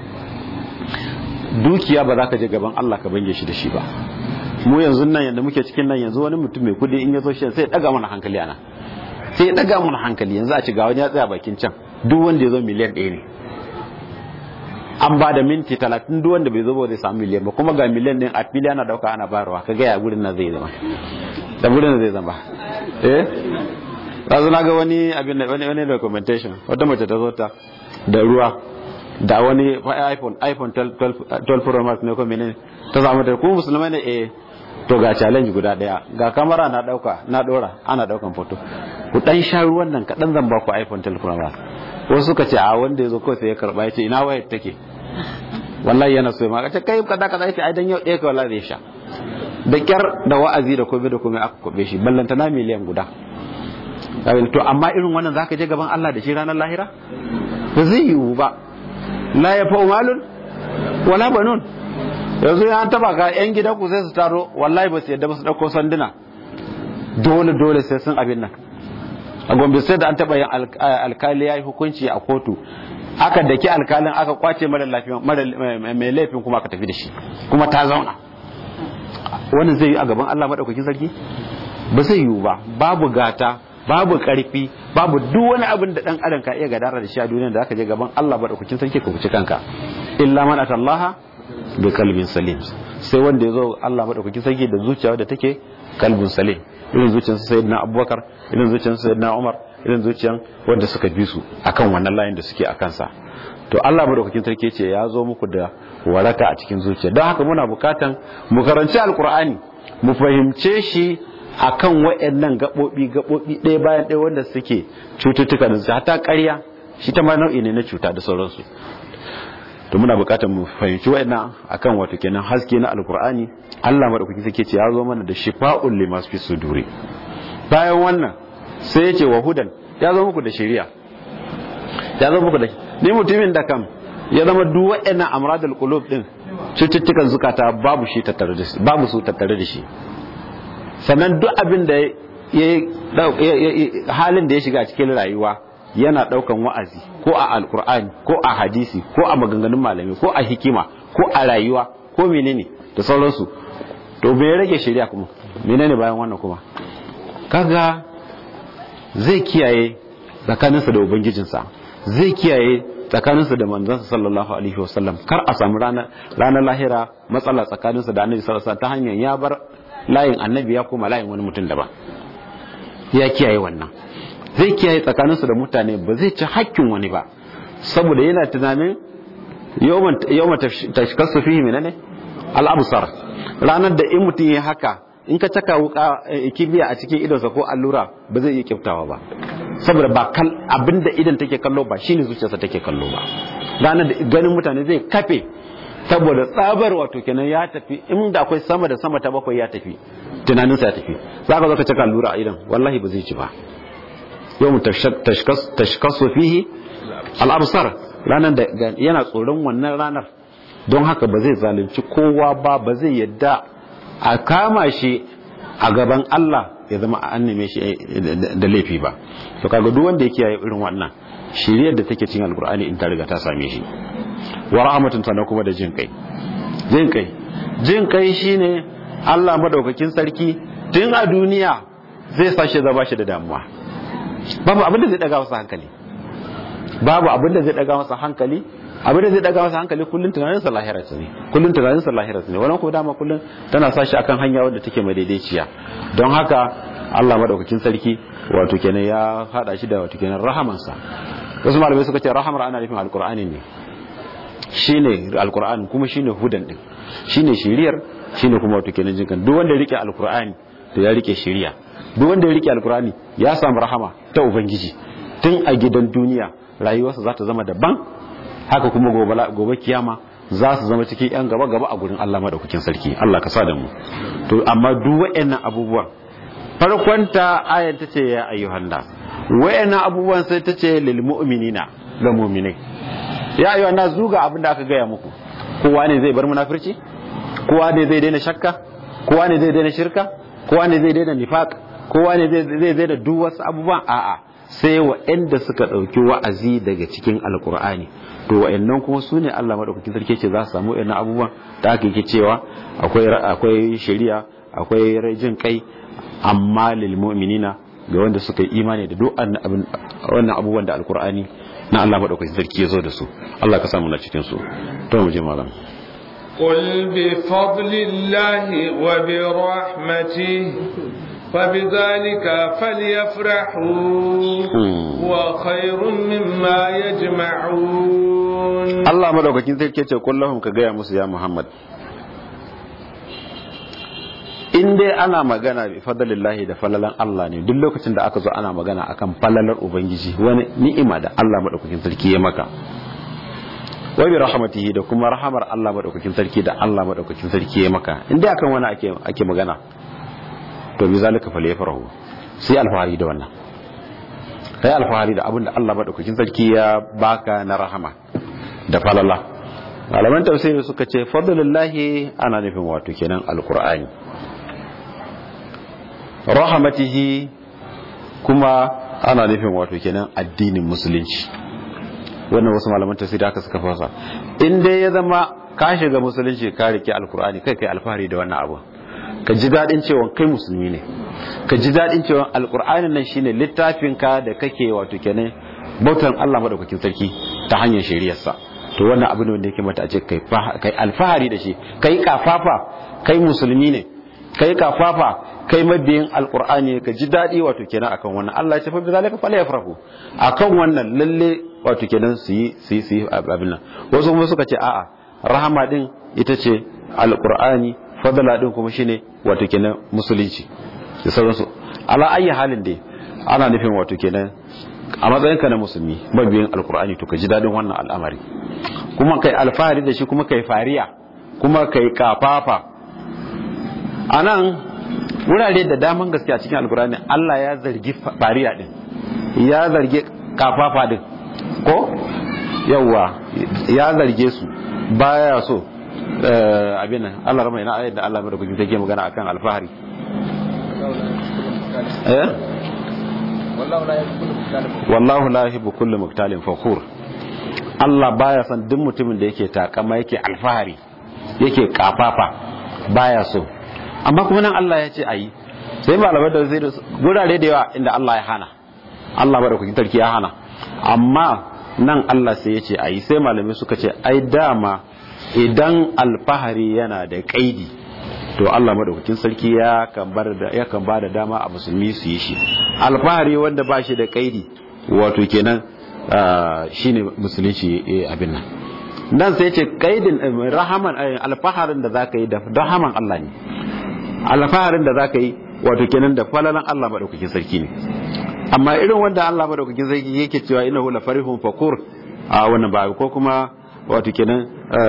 dukiya ba za ka je gaban Allah ka bange shi da shi ba mu yanzu nan yanda muke cikin nan yanzu wani mutum mai kudi in ya zo shi sai ya daga mana hankali ana sai ya daga mana hankali yanzu a ci ga wani ya tsaya bakin can duk wanda ya zo miliyan ɗaya ne an ba da minti talatin duk wanda bai zo ba zai samu miliyan ba kuma ga miliyan ɗin a fili ana dauka ana bayarwa ka gaya gurin nan zai zama da gurin zai zama eh yanzu na ga wani abin da wani wani documentation wata mace ta zo ta da ruwa da wani iphone iphone 12 pro max ne ko menene ta samu ta kuma musulmai ne eh to ga challenge guda daya ga kamera na dauka na dora ana daukan foto ku dan sha ruwan nan kadan zan ba ku iphone 12 pro max wasu suka ce a wanda yazo kawai sai ya karba ya ce ina wayar take wallahi yana so ma kace kai kaza kaza yace ai dan yau ɗaya ka wallahi zai sha da kyar da wa'azi da komai da komai aka kobe shi ballanta na miliyan guda to amma irin wannan zaka je gaban Allah da shi ranar lahira ba zai yiwu ba la ya fa'u malun wala banun yanzu ya taba ka yan gidan ku sai su taro wallahi ba su yadda ba su dauko sanduna dole dole sai sun abin nan a gombe sai da an taba yin alkali ya yi hukunci a kotu aka daki alkalin aka kwace mara lafiya mai laifin kuma aka tafi da shi kuma ta zauna wannan zai yi a gaban Allah madaukakin sarki ba zai yiwu ba babu gata babu karfi babu duk wani abin da dan adam ka iya gadara da shi a duniya da aka je gaban Allah madaukakin sarki ka kuci kanka illa man atallaha bi kalbin salim sai wanda ya zo Allah madaukakin sarki da zuciya da take kalbin salim irin zuciyar sayyidina abubakar irin zuciyar sayyidina umar irin zuciyan wanda suka bi su akan wannan layin da suke a kansa to Allah madaukakin sarki ce ya zo muku da waraka a cikin zuciya don haka muna bukatan mu karanci alkur'ani mu fahimce shi akan wayannan gabobi gabobi ɗaya bayan ɗaya wanda suke cututtuka da su hata ƙarya shi ta ma nau'i ne na cuta da sauransu to muna bukatan mu fahimci wayannan akan wato kenan haske na alkur'ani Allah madaukakin sarki ce ya zo mana da shifa'ul limas fi suduri bayan wannan sai ya ce wa hudan ya zo muku da shari'a ya zo muku da ni mutumin da kam ya zama duk waɗannan amradul qulub din cututtukan zukata babu shi tattare da shi babu su tattare da shi sannan duk abin da ya halin da ya shiga cikin rayuwa yana daukan wa'azi ko a alkur'ani ko a hadisi ko a maganganun malami ko a hikima ko a rayuwa ko menene da sauransu to bai rage shari'a kuma menene bayan wannan kuma kaga zai kiyaye tsakaninsa da ubangijinsa zai kiyaye tsakaninsa da manzansa sallallahu alaihi wasallam kar a samu ranar lahira matsala tsakaninsa da annabi sallallahu ta hanyar ya bar layin annabi ya koma layin wani mutum daban ya kiyaye wannan zai kiyaye tsakaninsa da mutane ba zai ci hakkin wani ba saboda yana tunanin yawma tashkasu fihi menene al-absar ranar da in mutum ya haka in ka caka wuka kibiya a cikin idonsa ko allura ba zai iya kyaftawa ba saboda ba kal abinda idan take kallo ba shine zuciyarsa take kallo ba ranar da ganin mutane zai kafe saboda tsabar wato kenan ya tafi inda akwai sama da sama ta bakwai ya tafi tunaninsa ya tafi za ka zo ka caka allura a idan wallahi ba zai ci ba yau tashkasu fihi al'absar ranar da yana tsoron wannan ranar don haka ba zai zalunci kowa ba ba zai yadda a kama shi a gaban Allah ya zama a anname shi da laifi ba to kaga duk wanda yake yayi irin wannan shiriyar da take cikin alkur'ani in ta riga ta same shi wa rahmatun sana kuma da jin kai jin kai jin kai shine Allah madaukakin sarki tun a duniya zai sashe zaba shi da damuwa babu abin da zai daga masa hankali babu abin da zai daga masa hankali abin da zai daga masa hankali kullun tunanin sa lahira ne kullun tunanin sa lahira ne wannan ko dama kullun tana sa shi akan hanya wadda take madaidaiciya don haka Allah madaukakin sarki wato kenan ya hada shi da wato kenan rahamansa wasu malamai suka ce rahamar ana nufin alqur'ani ne shine alqur'ani kuma shine hudan din shine shiriyar shine kuma wato kenan jinkan duk wanda ya rike alqur'ani to ya rike shiriya duk wanda ya rike alqur'ani ya samu rahama ta ubangiji tun a gidan duniya rayuwarsa za ta zama daban haka kuma gobe kiyama za su zama cikin yan gaba gaba a gurin Allah madaukakin sarki Allah ka sa da mu to amma duk wayannan abubuwan farkonta ayar ta ce ya ayyuhan nas wayannan abubuwan sai ta ce lil mu'minina ga mu'minai ya ayyuhan nas zuga abin da aka gaya muku kowa ne zai bar munafirci kowa ne zai daina shakka kowa ne zai daina shirka kowa ne zai daina nifaq kowa ne zai daina duk wasu abubuwan a'a sai waɗanda suka ɗauki wa'azi daga cikin alkur'ani to wa'annan kuma su ne Allah madaukakin sarki ce za su samu wa'annan abubuwan da aka yi cewa akwai akwai shari'a akwai jin kai amma lil mu'minina ga wanda suka yi imani da duk wannan abubuwan da alkur'ani na Allah madaukakin sarki ya zo da su Allah ka samu na cikin su to mu je malam قل بفضل الله وبرحمته فبذلك فليفرحوا هو خير مما يجمعون الله مدوكاkin sai ce kullahum ka gaya musu ya Muhammad in dai ana magana bi fadlillahi da falalan Allah ne duk lokacin da aka zo ana magana akan falalar ubangiji wani ni'ima da Allah madaukakin sarki ya maka wa bi rahmatihi da kuma rahamar Allah madaukakin sarki da Allah madaukakin sarki ya maka in dai akan wani ake ake magana to bi zalika falyafrahu sai alfahari da wannan kai alfahari da abin da Allah madaukakin sarki ya baka na rahama da falala malaman tafsiri suka ce fadlullahi ana nufin wato kenan alqur'ani rahmatihi kuma ana nufin wato kenan addinin musulunci wannan wasu malaman tafsiri haka suka fasa in dai ya zama ka shiga musulunci ka rike alqur'ani kai kai alfahari da wannan abu ka ji daɗin cewa kai musulmi ne ka ji daɗin cewa alƙur'anin nan shine littafin ka da kake wato kenan bautan Allah madaukakin sarki ta hanyar shari'arsa to wannan abu ne wanda yake mata a ce kai kai alfahari da shi kai kafafa kai musulmi ne kai kafafa kai mabiyin alqur'ani ka ji dadi wato kenan akan wannan Allah ya ce fa bi zalika fala yafrahu akan wannan lalle wato kenan su yi su yi su yi abin nan wasu kuma suka ce a'a rahama din ita ce alqur'ani fadala din kuma shine wato kenan musulunci da sauransu ala ayi halin dai ana nufin wato kenan a matsayinka na musulmi mabiyin alkur'ani to ka ji dadin wannan al'amari kuma kai alfahari da shi kuma kai fariya kuma kai kafafa a nan wurare da daman gaske a cikin alkur'ani Allah ya zargi fariya din ya zargi kafafa din ko yawwa ya zarge su baya so abin nan Allah rama ina ayat da Allah mai da kuke take magana akan alfahari eh wallahu la yuhibbu kullu muktalin fakhur Allah baya son duk mutumin da yake takama yake alfahari yake kafafa baya so amma kuma nan Allah ya ce ayi sai malamai da zai gurare da yawa inda Allah ya hana Allah bada kuki tarki ya hana amma nan Allah sai ya ce ayi sai malamai suka ce ai dama idan alfahari yana da kaidi to Allah madaukakin sarki ya kan bar da ya kan bada dama a musulmi su yi shi alfahari wanda ba shi da kaidi wato kenan shine musulunci abin nan dan sai ce kaidin rahaman alfaharin da zaka yi da rahaman Allah ne alfaharin da zaka yi wato kenan da falalan Allah madaukakin sarki ne amma irin wanda Allah madaukakin sarki yake cewa innahu la farihun fakur a wannan ba ko kuma wato kenan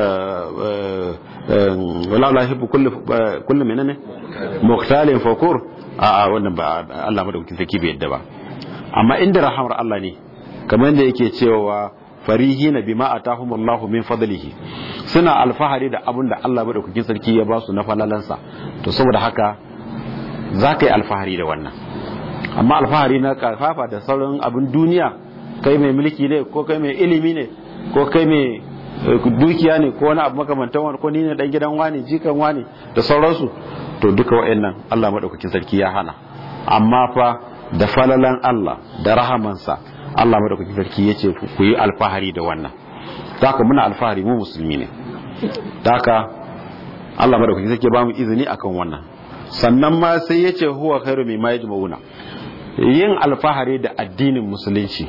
wala la hibbu kullu kullu menene muqtalin fakur a wannan ba Allah madaukakin sarki bai yadda ba amma inda rahamar Allah ne kamar da yake cewa farihina bima atahumullahu min fadlihi suna alfahari da abin da Allah madaukakin sarki ya ba su na falalansa to saboda haka za ka yi alfahari da wannan amma alfahari na kafafa da sauran abin duniya kai mai mulki ne ko kai mai ilimi ne ko kai mai dukiya ne ko wani abu makamantan wani ko ni ne dan gidan wani jikan wani da sauransu to duka wa'annan Allah madaukakin sarki ya hana amma fa da falalan Allah da rahamansa Allah madaukakin sarki yace ku yi alfahari da wannan haka muna alfahari mu musulmi ne haka Allah madaukakin sarki ba mu izini akan wannan sannan ma sai yace huwa khairu mimma yajma'una yin alfahari da addinin musulunci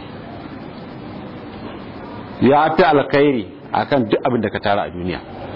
ya fi alkhairi akan duk abin da ka tara a duniya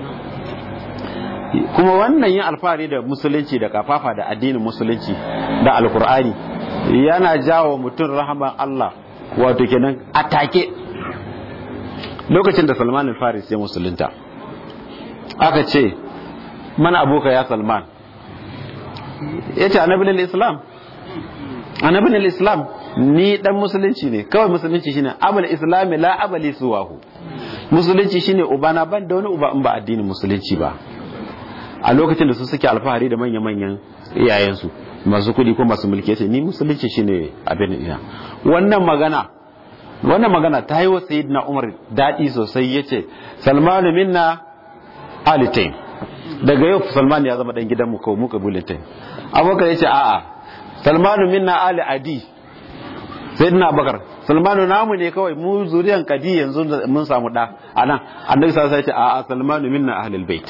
kuma wannan yin alfahari da musulunci da kafafa da addinin musulunci da alkur'ani yana jawo mutum rahaman Allah wato kenan atake lokacin da Salman al-Faris ya musulunta aka ce mana aboka ya Salman yace annabin islam annabin islam ni dan musulunci ne kawai musulunci shine abul islami la abali suwahu musulunci shine ubana ban da wani uba in ba addinin musulunci ba a lokacin da su suke alfahari da manya-manyan iyayensu masu kudi ko masu mulki yace ni musulunci shine abin ina wannan magana wannan magana ta yi wa sayyidina umar daɗi sosai yace salmanu minna alitain daga yau salman ya zama dan gidan mu ko mu kabilatain abokan yace a'a salmanu minna ali adi sayyidina abubakar salmanu namu ne kawai mu zuriyan kadi yanzu mun samu da anan annabi sallallahu alaihi wasallam ya ce a salmanu minna ahlul bait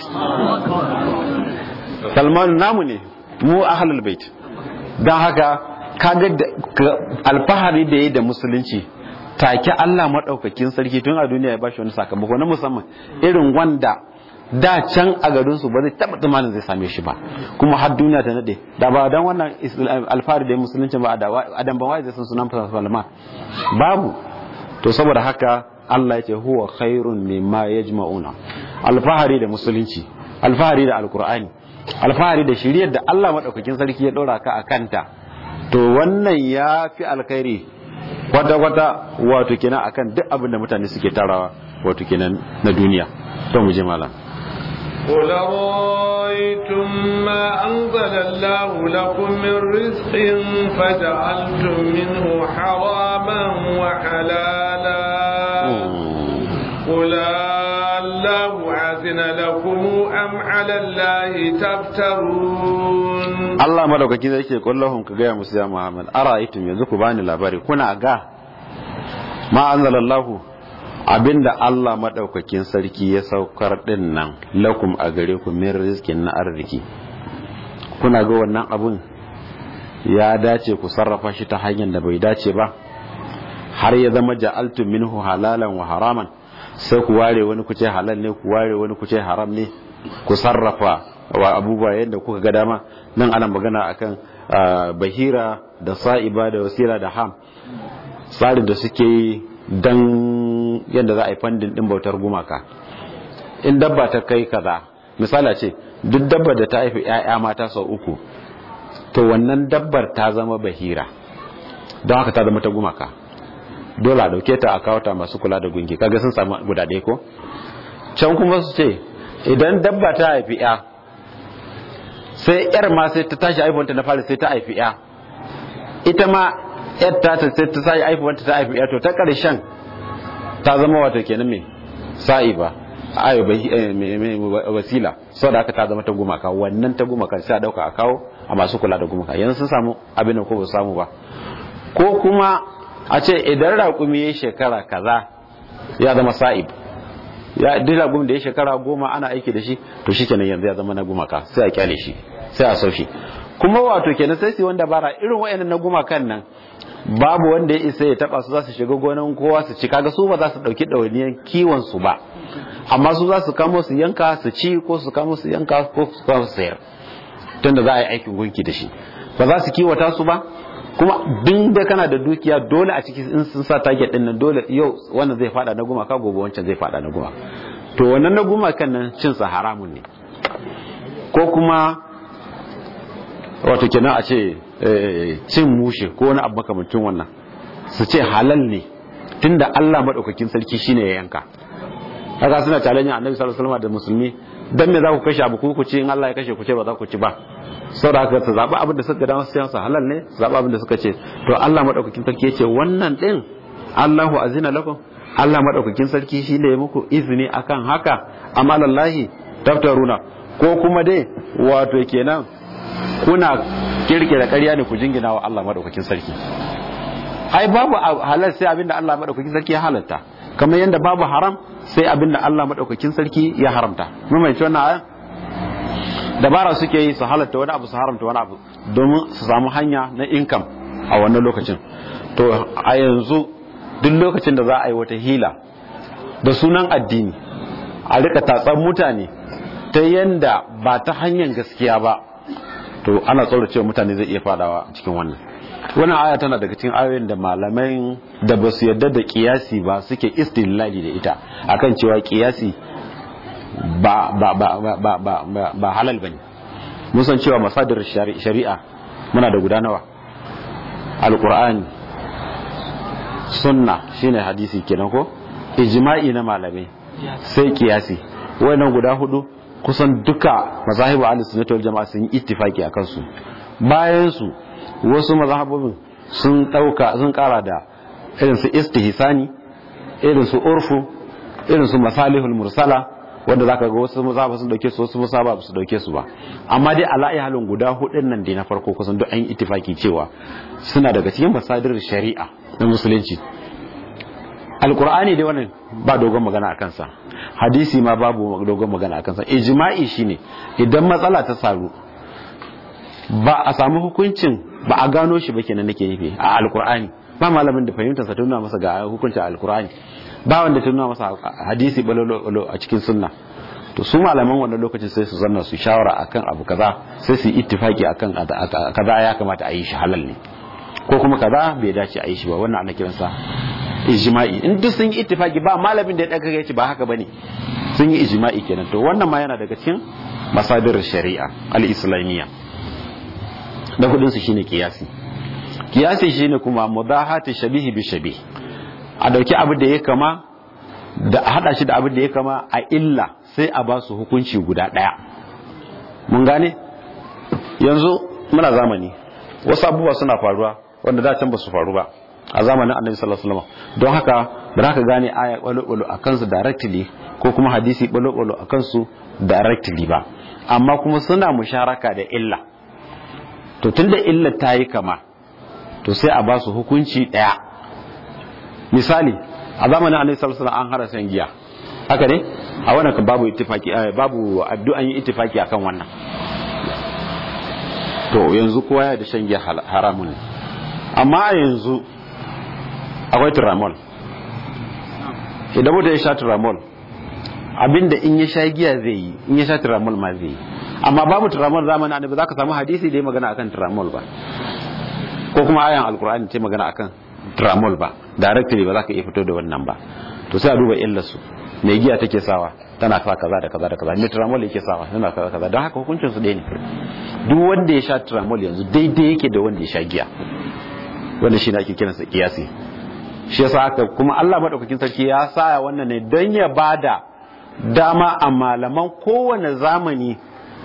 salmanu namu ne mu ahlul bait dan haka kaga alfahari da yayi da musulunci take Allah madaukakin sarki tun a duniya ya bashi wani sakamako na musamman irin wanda da can a garin su ba zai taba tsammanin zai same shi ba kuma har duniya ta nade da ba dan wannan alfahari da musulunci ba adam ban wai zai san sunan Salman babu to saboda haka Allah ya ce huwa khairun mimma yajma'una alfahari da musulunci alfahari da alkur'ani alfahari da shiriyar da Allah madaukakin sarki ya dora ka akanta to wannan ya fi alkhairi kwata-kwata wato kenan akan duk abin da mutane suke tarawa wato kenan na duniya to mu je malam قل رأيتم ما أنزل الله لكم من رزق فجعلتم منه حراما وحلالا قل الله عزن لكم أم على الله تفترون Allah madaukaki zai ce kullahum ka gaya musu ya Muhammad ara'aytum yanzu ku bani labari kuna ga ma anzalallahu abinda Allah madaukakin sarki ya saukar din nan lakum a gare ku min rizkin na arziki kuna ga wannan abun ya dace ku sarrafa shi ta hanyar da bai dace ba har ya zama ja'altum minhu halalan wa haraman sai ku ware wani ku ce halal ne ku ware wani ku ce haram ne ku sarrafa wa abubuwa yadda kuka ga dama nan ana magana akan bahira da sa'iba da wasira da ham tsarin da suke yi dan yadda za a yi fandin din bautar gumaka in dabba ta kai kaza misala ce duk dabbar da ta haifi 'ya'ya mata sau uku to wannan dabbar ta zama bahira don haka ta zama ta gumaka dole a dauke ta a kawo ta masu kula da gunki kaga sun samu guda ɗaya ko can kuma su ce idan dabba ta haifi 'ya sai 'yar ma sai ta tashi haifuwanta na fara sai ta haifi 'ya ita ma 'yar ta sai ta tashi haifuwanta ta haifi 'ya to ta ƙarshen ta zama wato kenan me sa'i ba ayo wasila sau da aka ta zama ta gumaka wannan ta gumaka sai a dauka a kawo a masu kula da gumaka yanzu sun samu abin da ko ba samu ba ko kuma a ce idan raƙumi ya shekara kaza ya zama sa'ib ya duk raƙumi da ya shekara goma ana aiki da shi to shi kenan yanzu ya zama na gumaka sai a kyale shi sai a sau shi kuma wato kenan sai su wanda bara irin wayannan na gumakan nan babu wanda ya isa ya taba su za su shiga gonan kowa su ci kaga su ba za su dauki ɗawainiyar kiwon su ba amma su za su kamo su yanka su ci ko su kamo su yanka ko su kamo su sayar tunda za a yi aikin gunki da shi ba za su kiwata su ba kuma duk da kana da dukiya dole a ciki in sun sa target din nan dole yau wannan zai fada na gumaka gobe wancan zai fada na gumaka to wannan na gumakan nan cin sa haramun ne ko kuma wato kenan a ce cin mushe ko wani abu makamancin wannan su ce halal ne tunda Allah madaukakin sarki shine ya yanka haka suna challenge annabi sallallahu alaihi wasallam da musulmi dan me za ku kashe abu ku ce in Allah ya kashe ku ce ba za ku ci ba saboda haka ta zaba abin da suka ga dama su yansa halal ne zaba abin da suka ce to Allah madaukakin sarki yace wannan din Allahu azina lakum Allah madaukakin sarki shine ya muku izini akan haka amma lallahi taftaruna ko kuma dai wato kenan kuna kirkira ƙarya ne ku jingina wa Allah madaukakin sarki ai babu halal sai abinda Allah madaukakin sarki ya halalta kamar yadda babu haram sai abinda Allah madaukakin sarki ya haramta mun mai wannan ayan dabara suke yi su halatta wani abu su haramta wani abu domin su samu hanya na income a wannan lokacin to a yanzu duk lokacin da za a yi wata hila da sunan addini a rika tatsan mutane ta yanda ba ta hanyar gaskiya ba to ana tsoro cewa mutane zai iya fadawa cikin wannan wannan aya tana daga cikin ayoyin da malamai da ba su yarda da kiyasi ba suke istilali da ita akan cewa kiyasi ba ba ba ba ba ba ba, ba halal bane mun san cewa masadir shari'a muna da guda nawa alqur'ani sunna shine hadisi kenan ko ijma'i na malamai sai kiyasi wannan guda hudu kusan duka mazahibu ahli sunnati wal jama'a sun yi ittifaki akan su bayan su wasu mazhabobin sun dauka sun kara da irin su istihsani irin su urfu irin su masalihul mursala wanda zaka ga wasu mazhaba sun dauke su wasu mazhaba su dauke su ba amma dai ala halin guda hudun nan dai na farko kusan duk an yi ittifaki cewa suna daga cikin masadir shari'a na musulunci alkur'ani dai wannan ba dogon magana a kansa hadisi ma babu dogon magana a kansa ijma'i shine idan matsala ta saru ba a samu hukuncin ba a gano shi ba kenan nake nufi a alkur'ani ba malamin da fahimtarsa ta nuna masa ga hukuncin alkur'ani ba wanda ta nuna masa hadisi balolo a cikin sunna to su malaman wannan lokacin sai su zanna su shawara akan abu kaza sai su yi ittifaki akan kaza ya kamata a yi shi halal ne ko kuma kaza bai dace a yi shi ba wannan ana kiransa ijma'i in duk sun yi ittifaki ba malamin da ya daga yace ba haka bane sun yi ijma'i kenan to wannan ma yana daga cikin masadir shari'a al-islamiyya da kudin su shine kiyasi kiyasi shine kuma mudahati shabihi bi shabih a dauki abu da ya kama da a hada shi da abu da ya kama a illa sai a ba su hukunci guda daya mun gane yanzu muna zamani wasu abubuwa suna faruwa wanda da can ba su faru ba a zamanin annabi sallallahu alaihi wasallam don haka ba za ka gane aya balo a kansu directly ko kuma hadisi balo a kansu directly ba amma kuma suna musharaka da illa to tunda illa ta yi kama to sai a ba su hukunci daya misali a zamanin annabi sallallahu alaihi wasallam an hara san giya haka ne a wannan kan babu ittifaki babu addu'an yi ittifaki akan wannan to yanzu kowa ya da shan giya haramun ne amma a yanzu akwai turamol idan mutum ya sha turamol abinda in ya sha giya zai yi in ya sha turamol ma zai yi amma babu turamol zamanin annabi za ka samu hadisi da ya magana akan turamol ba ko kuma ayan alkur'ani ta magana akan turamol ba directly ba za ka iya fito da wannan ba to sai a duba illarsu mai giya take sawa tana sa kaza da kaza da kaza mai turamol yake sawa tana kaza kaza don haka hukuncin su ɗaya ne duk wanda ya sha turamol yanzu daidai yake da wanda ya sha giya wanda shi ne ake kiransa kiyasi shi yasa haka kuma Allah madaukakin sarki ya saya wannan ne don ya bada dama a malaman kowane zamani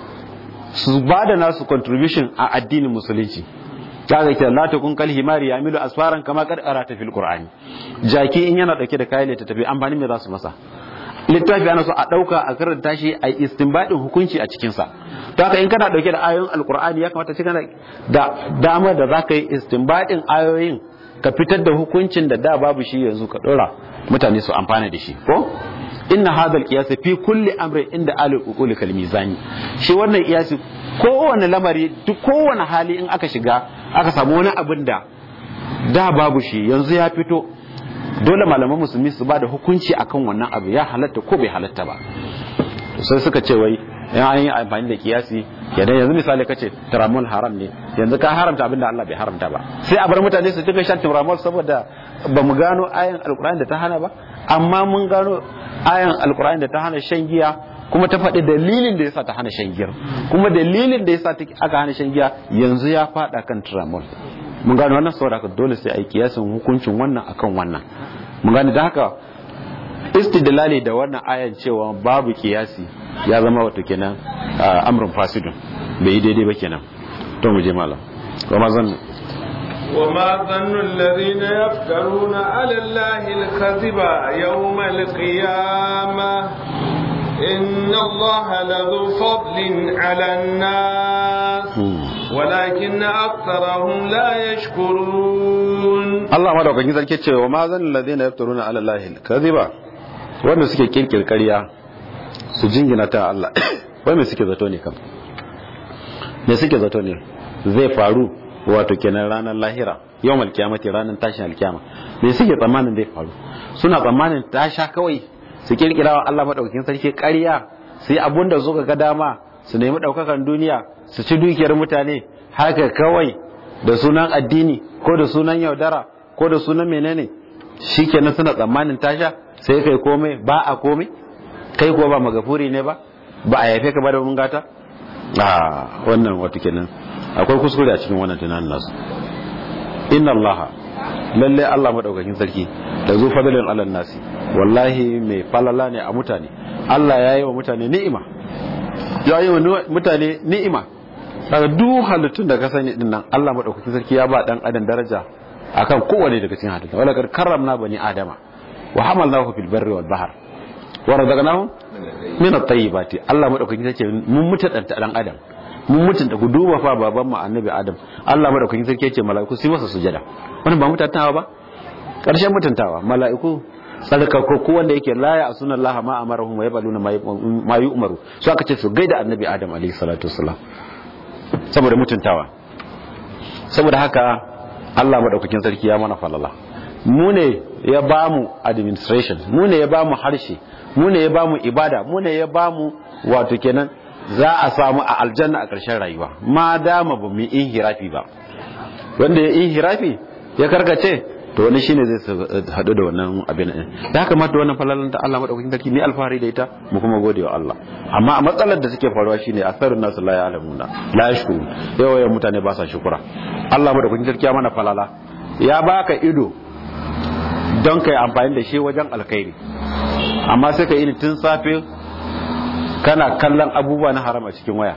su bada nasu contribution a addinin musulunci kaga ke la takun kal himari yamilu asfaran kama kad arata fil qur'ani jaki in yana dauke da kayan ta tafi amfani me za su masa littafi ana so a dauka a karanta shi a istinbadin hukunci a cikin sa to haka in kana dauke da ayoyin alqur'ani ya kamata shi kana da dama da zaka yi istinbadin ayoyin ka fitar da hukuncin da da babu shi yanzu ka dora mutane su amfana da shi ko inna hadha alqiyas fi kulli amrin inda alul uquli kal mizani shi wannan qiyasi kowane lamari duk kowane hali in aka shiga aka samu wani abin da da babu shi yanzu ya fito dole malaman musulmi su ba da hukunci akan wannan abu ya halatta ko bai halatta ba sai suka ce wai in an yi amfani da kiyasi yadda yanzu misali kace tiramol haram ne yanzu ka haramta abin da Allah bai haramta ba sai a bar mutane su duka shan tiramol saboda ba mu gano ayan alkur'ani da ta hana ba amma mun gano ayan alkur'ani da ta hana shan giya kuma ta faɗi dalilin da yasa ta hana shan giya kuma dalilin da yasa aka hana shan giya yanzu ya faɗa kan tiramol mun gano wannan saboda haka dole sai a yi kiyasin hukuncin wannan akan wannan mun gane da haka istidlali da wannan ayan cewa babu kiyasi ya zama wato kenan amrun fasidun bai yi daidai ba kenan to mu je malam kuma zan وما ظن الذين يفترون على الله الكذب يوم القيامة إن الله لذو فضل على الناس ولكن أكثرهم لا يشكرون الله ما دوكا كذا كيتشي وما ظن الذين يفترون على الله الكذب wanda suke kirkir ƙarya su jingina ta Allah wai me suke zato ne kam me suke zato ne zai faru wato kenan ranar lahira yawmal kiyamati ranar tashin alkiyama me suke tsammanin zai faru suna tsammanin ta sha kawai su kirkira wa Allah madaukakin sarki ƙarya su yi abun da suka ga dama su nemi ɗaukakan duniya su ci dukiyar mutane haka kawai da sunan addini ko da sunan yaudara ko da sunan menene shikenan suna tsammanin tasha sai kai komai ba a komai kai kuwa ba magafuri ne ba ba a yafe ka ba da mun gata a wannan wato kenan akwai kuskure a cikin wannan tunanin nasu inna allaha lalle Allah madaukakin sarki da zu fadalin alal nasi wallahi mai falala ne a mutane Allah ya yi wa mutane ni'ima ya yi wa mutane ni'ima daga duk halittun da ka sani din nan Allah madaukakin sarki ya ba dan adam daraja akan kowane daga cikin halittu wala kar karramna bani adama wa hamalnahu fil barri wal bahr wa razaqnahum min at-tayyibati Allah madaukakin sarki mun mutadanta dan adam mun mutunta ku duba fa baban mu annabi adam Allah madaukakin sarki yace mala'iku su masa sujada wannan ba mutuntawa ba karshen mutuntawa mala'iku tsarkakakku wanda yake laya a sunan Allah ma amarahum wa yabaluna ma yu'maru su aka ce su gaida annabi adam alayhi salatu wassalam saboda mutuntawa saboda haka Allah madaukakin sarki ya mana falala mu ne ya bamu administration mu ne ya bamu harshe mu ne ya bamu ibada mu ne ya bamu wato kenan za a samu a aljanna a ƙarshen rayuwa ma dama ba mu inhirafi ba wanda ya inhirafi ya karkace to wani shine zai haɗu da wannan abin din da haka mata wannan falalan da Allah madaukakin sarki ne alfahari da ita mu kuma gode wa Allah amma a matsalar da suke faruwa shine asarun nasu la ya'lamuna la yashkurun yawa yawan mutane ba sa shukura Allah madaukakin sarki ya mana falala ya baka ido don kai amfani da shi wajen alkhairi amma sai ka yi tun safe kana kallon abubuwa na haram a cikin waya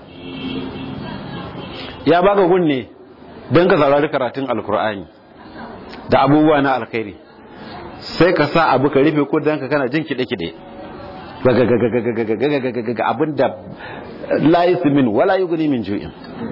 ya baka gunne don ka saurari karatun alkur'ani da abubuwa na alkhairi sai ka sa abu ka rufe ko don ka kana jin kiɗe-kiɗe ga abin da la min wala yughni min ju'in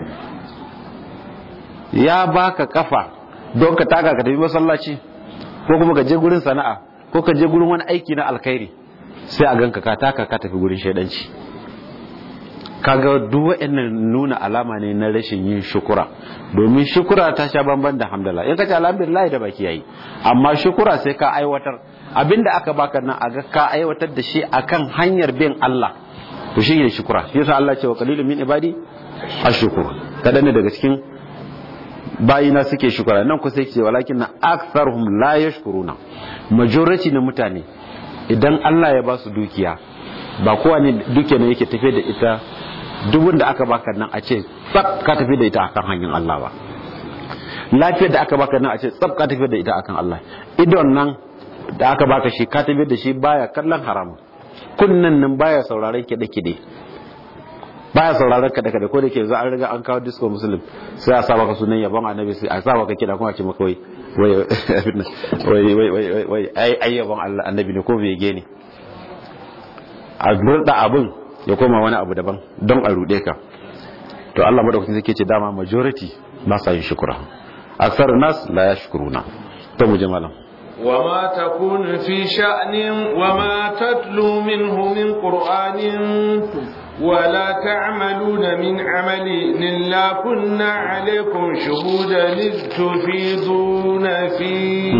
ya baka kafa don ka taka ka tafi masallaci ko kuma ka je gurin sana'a ko ka je gurin wani aiki na alkhairi sai a ganka ka taka ka tafi gurin shaidanci kaga duk waɗannan nuna alama ne na rashin yin shukura domin shukura ta sha bamban da hamdala in ka ce alhamdulillah da baki yayi amma shukura sai ka aiwatar abinda aka baka nan a ga ka aiwatar da shi akan hanyar bin Allah to shi ne shukura shi yasa Allah ce wa qalilun min ibadi ashkur kada ne daga cikin bayina suke shukura nan ku sai ce walakin na aktharuhum la yashkuruna majority na mutane idan Allah ya ba su dukiya ba kowa ne dukiya ne yake tafe da ita dubun da aka baka nan a ce tsab ka tafi da ita akan hanyar Allah ba lafiyar da aka baka nan a ce tsab ka tafi da ita akan Allah idon nan da aka baka shi ka tafi da shi baya kallon haramun kunnan nan baya sauraron kiɗe-kiɗe baya sauraron kaɗe kaɗe ko da ke za a riga an kawo disco muslim sai a sa maka sunan yabon annabi sai a sa maka kiɗa kuma a ce maka wai wai wai wai wai ai ai yabon Allah annabi ne ko bege ne a burda abin ya koma wani abu daban don a rude ka to Allah madaukakin sai ke ce dama majority ba sa yin shukura aksar nas la yashkuruna to mu je malam وما تكون في شأن وما تتلو منه من قرآن ولا تعملون من عمل إلا كنا عليكم شهودا إذ تفيضون فيه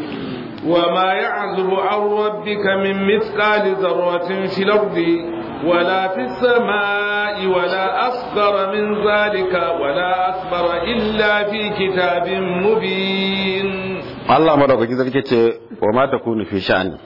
وما يعزب عن ربك من مثقال ذرة في الأرض ولا في السماء ولا أصغر من ذلك ولا أكبر إلا في كتاب مبين Allah madaukaki sarki ce wa ma takunu fi sha'ani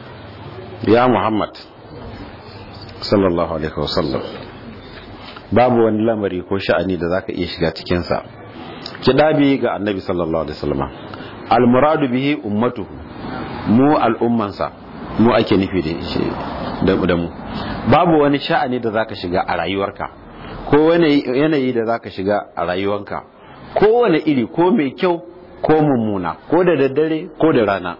ya Muhammad sallallahu alaihi wasallam babu wani lamari ko sha'ani da zaka iya shiga cikin sa kidabi ga annabi sallallahu alaihi wasallam al muradu bihi ummatuhu mu al'ummansa mu ake nufi da shi da mu babu wani sha'ani da zaka shiga a rayuwarka ko wani yanayi da zaka shiga a rayuwarka ko wani iri ko mai kyau ko mummuna ko da daddare ko da rana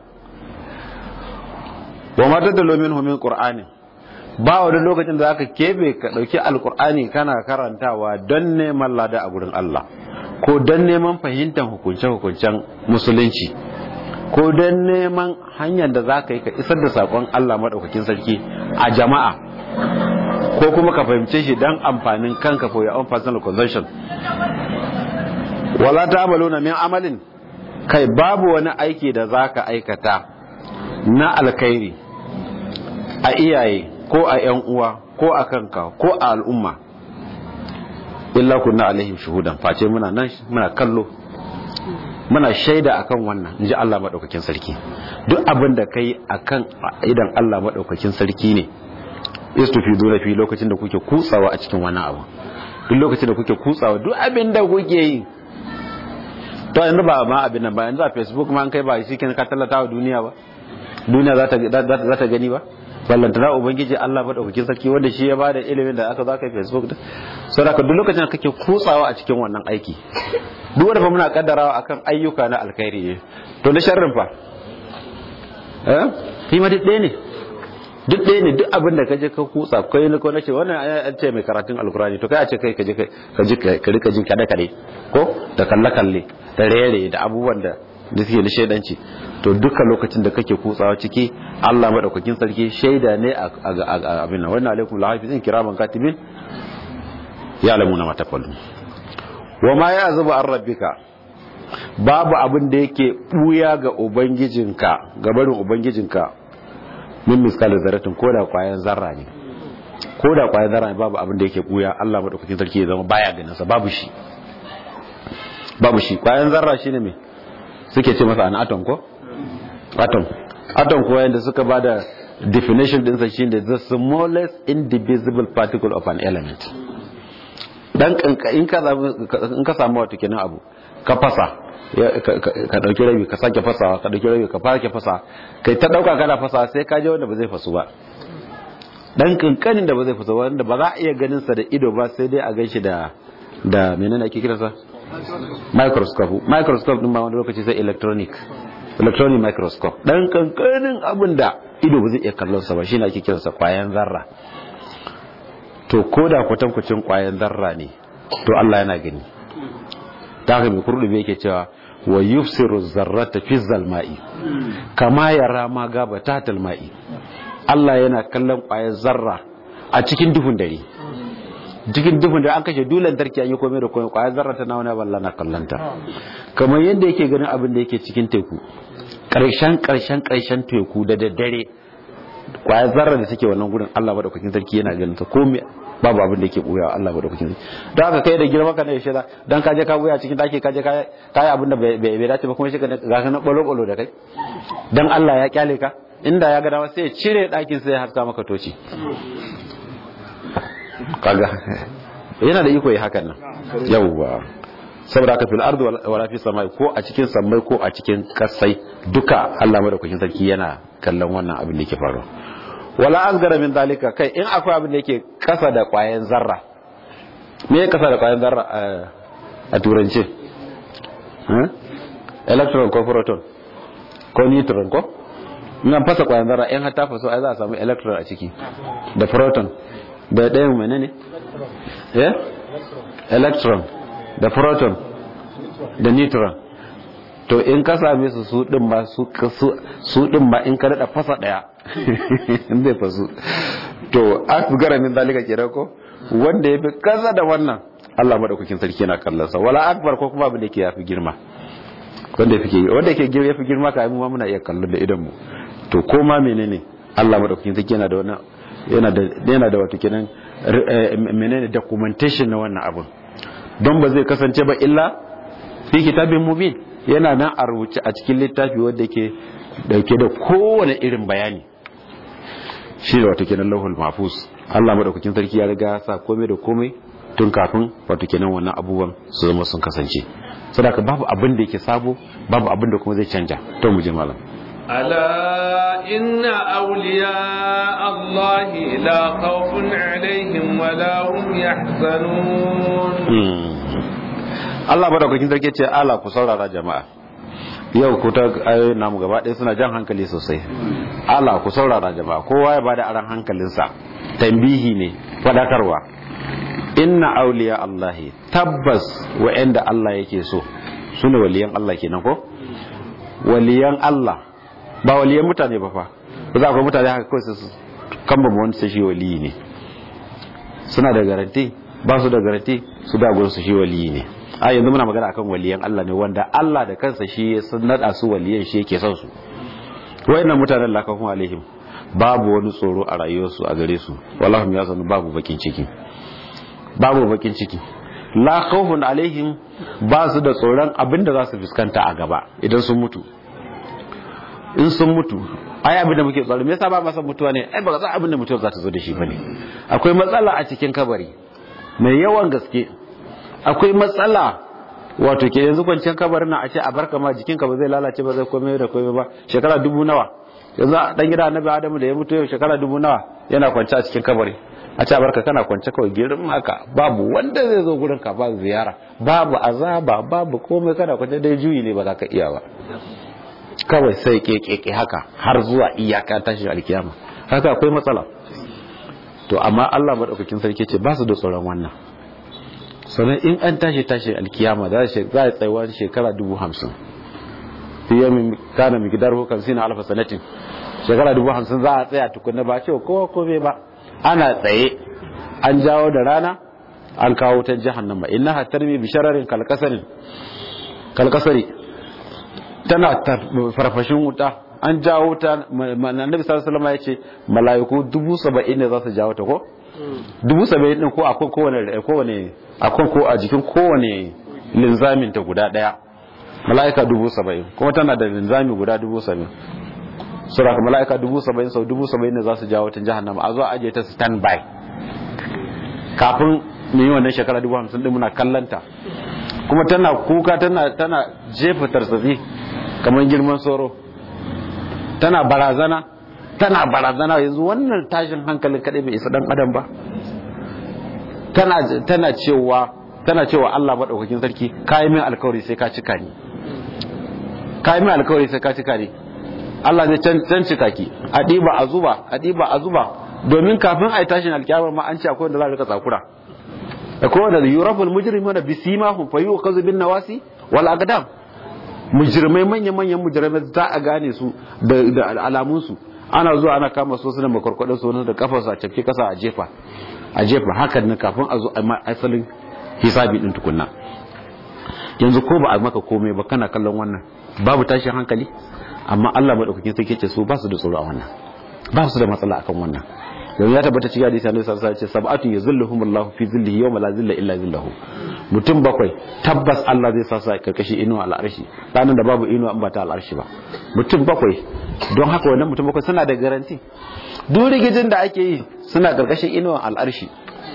wa mata da lomin homin qur'ani ba wani lokacin da zaka kebe ka dauki alqur'ani kana karantawa don neman lada a gurin Allah ko don neman fahimtar hukunce-hukuncen musulunci ko don neman hanyar da zaka yi ka isar da sakon Allah madaukakin sarki a jama'a ko kuma ka fahimce shi don amfanin kanka for your own personal consumption wala ta'maluna min amalin kai babu wani aiki da zaka aikata na alkhairi a iyaye ko a yan uwa ko a kanka ko a al'umma illa kunna alaihim shuhudan face muna nan muna kallo muna shaida akan wannan inji Allah madaukakin sarki duk abin da kai akan idan Allah madaukakin sarki ne istufidu na fi lokacin da kuke kutsawa a cikin wani abu duk lokacin da kuke kutsawa duk abin da kuke yi to yanzu ba ma abin nan ba yanzu a facebook ma an kai ba shi kin ka tallata wa duniya ba duniya za ta gani ba ballantana ubangiji Allah madaukakin sarki wanda shi ya bada ilimin da aka zaka facebook da saboda duk lokacin da kake kutsawa a cikin wannan aiki duk wanda fa muna kaddarawa akan ayyuka na alkhairi ne to na sharrin fa eh shi ma duk ɗaya ne duk ɗaya ne duk abin da kaje ka kutsa kai ne ko nace wannan an ce mai karatun alkurani to kai a ce kai kaje ka ji ka rika jin kada kade ko da kalle kalle da rere da abubuwan da da suke da shaidanci to duka lokacin da kake kutsawa ciki Allah madaukakin sarki shaida ne a abin nan wannan alaikum lahafizin kiraman katibin ya alamuna ma tafallu wa ma ya zuba an rabbika babu abin da yake buya ga ubangijinka ga barin ubangijinka min miskal zarratin ko da kwayan zarra ne ko da kwayan zarra ne babu abin da yake buya Allah madaukakin sarki ya zama baya ganin sa babu shi babu shi kwayan zarra shine me suke ce masa an atom ko atom atom kuwa yadda suka ba da definition dinsa shine the smallest indivisible particle of an element dan in ka samu wato kenan abu ka fasa ka dauki rabi ka sake fasawa ka dauki rabi ka sake fasa kai ta dauka kana fasa sai ka je wanda ba zai fasu ba dan kankanin da ba zai fasu wanda ba za a iya ganin sa da ido ba sai dai a ganshi da da menene ake kiransa microscope microscope din ba wani lokaci sai electronic electronic microscope dan kankanin abin da ido ba zai iya kallon sa ba shine ake kiransa kwayan zarra to koda kwatankwacin kwayan zarra ne to Allah yana gani ta haka mai kurdubi yake cewa wa yufsiru zarrata fi zalma'i kama yara ma gaba ta talma'i Allah yana kallon kwayan zarra a cikin duhun dare cikin duhun da an kashe dulan tarki an yi komai da komai kwayar zarra ta nawa balla na kallanta kamar yadda yake ganin abin da yake cikin teku karshen karshen karshen teku da daddare kwayar zarra da take wannan gurin Allah madaukakin sarki yana ganin ta komai babu abin da yake buya Allah madaukakin sarki don haka kai da girma ka ne shi da dan kaje ka buya cikin daki kaje ka kai abin da bai bai dace ba kuma shi ka ga ka na bolo bolo da kai dan Allah ya kyale ka inda ya ga dama sai ya cire dakin sai ya haska maka toci kaga yana da iko yi hakan nan yawwa saboda haka fil ardu wala fi samai ko a cikin samai ko a cikin kasai duka Allah madaukakin sarki yana kallon wannan abin da yake faruwa wala asgara min dalika kai in akwai abin da yake kasa da kwayan zarra me ya kasa da kwayan zarra a turance electron ko proton ko neutron ko ina fasa kwayan zarra in har ta faso ai za a samu electron a ciki da proton da ɗayan menene eh electron da proton da neutron to in ka same su su din ba su su din ba in ka dada fasa daya in zai fasu to asgara min zalika kenan ko wanda yafi kaza da wannan Allah madaukakin sarki yana kallon sa wala akbar ko kuma abin da yake yafi girma wanda yake wanda yake girma yafi girma ka mu muna iya kallon da idan mu to ko ma menene Allah madaukakin sarki yana da wannan yana da yana da wato kenan menene documentation na wannan abin don ba zai kasance ba illa fi kitabin mubin yana nan a rubuce a cikin littafi wanda ke dauke da kowane irin bayani shi da wato kenan lauhul mahfuz Allah madaukakin sarki ya riga sa komai da komai tun kafin wato kenan wannan abubuwan su zama sun kasance saboda babu abin da yake sabo babu abin da kuma zai canja to mu je malam ألا إن أولياء الله لا خوف عليهم ولا هم يحزنون Allah madaukakin sarki ce ala ku saurara jama'a yau ku ta ayoyin namu gaba ɗaya suna jan hankali sosai ala ku saurara jama'a kowa ya bada aran hankalinsa tambihi ne fadakarwa inna auliya Allahi tabbas wa'anda Allah yake so sune waliyan Allah kenan ko waliyan Allah ba waliyan mutane ba fa ba za ku mutane haka kawai su kan ba wani sai shi waliyi ne suna da garanti ba su da garanti su da gurin su shi waliyi ne a yanzu muna magana akan waliyan Allah ne wanda Allah da kansa shi ya sun nada su waliyan shi yake son su wayannan mutanen la kafun alaihim babu wani tsoro a rayuwarsu a gare su wallahi ya sanu babu bakin ciki babu bakin ciki la khawfun alaihim ba su da tsoron abinda za su fuskanta a gaba idan sun mutu in sun mutu ai abin da muke tsoro me yasa ba masa mutuwa ne ai ba ga abin da mutuwa za ta zo da shi bane akwai matsala a cikin kabari mai yawan gaske akwai matsala wato ke yanzu kwanciyar kabarin na a ce a barka ma jikinka ba zai lalace ba zai komai da komai ba shekara dubu nawa yanzu dan gida annabi adamu da ya mutu yau shekara dubu nawa yana kwance a cikin kabari a ce a barka kana kwance kawai girin haka babu wanda zai zo gurin ka ba ziyara babu azaba babu komai kana kwance dai juyi ne ba za ka iya ba kawai sai kekeke haka har zuwa iyaka tashin alkiyama haka akwai matsala to amma Allah madaukakin sarki ce ba su da tsoron wannan sannan in an tashi tashi alkiyama za a tsaiwa shekara dubu hamsin fiye min kana mai gidar hukam sina alfa sanatin shekara dubu hamsin za a tsaya tukunna ba ce kowa kome ba ana tsaye an jawo da rana an kawo ta jahannama inna hatarmi bi shararin kalkasarin kalkasari tana farfashin wuta an jawo ta annabi sallallahu alaihi ya ce mala'iku dubu saba'in ne za su jawo ta ko dubu saba'in din ko akwai kowane kowane akwai ko a jikin kowane linzamin ta guda daya mala'ika dubu saba'in kuma tana da linzami guda dubu saba'in sura ka mala'ika dubu saba'in sau dubu saba'in ne za su jawo ta jahannama a zo a ajiye ta stand by kafin mu yi wannan shekara dubu hamsin din muna kallanta kuma tana kuka tana tana jefa tarsafi kamar girman soro tana barazana tana barazana yanzu wannan tashin hankalin kadai bai isa dan adam ba tana tana cewa tana cewa Allah madaukakin sarki kai min alkawari sai ka cika ni kai min alkawari sai ka cika ni Allah zai can cika ki a diba a zuba a diba a zuba domin kafin ai tashin alkiyama ma an ce akwai wanda za a rika tsakura akwai wanda yuraful mujrimuna bisimahum fayuqazu bin nawasi wal aqdam mujrimai manya manyan mujrimai za a gane su da alamun su ana zuwa ana kama su suna makwarkwadon su da kafar su a cafke kasa a jefa a jefa hakan nan kafin a zo a asalin hisabi din tukunna yanzu ko ba a maka komai ba kana kallon wannan babu tashin hankali amma Allah madaukakin sarki ce su ba su da tsoro a wannan ba su da matsala akan wannan yanzu ya tabbata cikin hadisi Annabi sallallahu alaihi wasallam ce sab'atu yuzilluhumullahu fi zillihi yawma la zilla illa zillahu mutum bakwai tabbas Allah zai sa su a karkashin inuwa al'arshi ranar da babu inuwa in ba ta al'arshi ba mutum bakwai don haka wannan mutum bakwai suna da garanti duk rigijin da ake yi suna karkashin inuwa al'arshi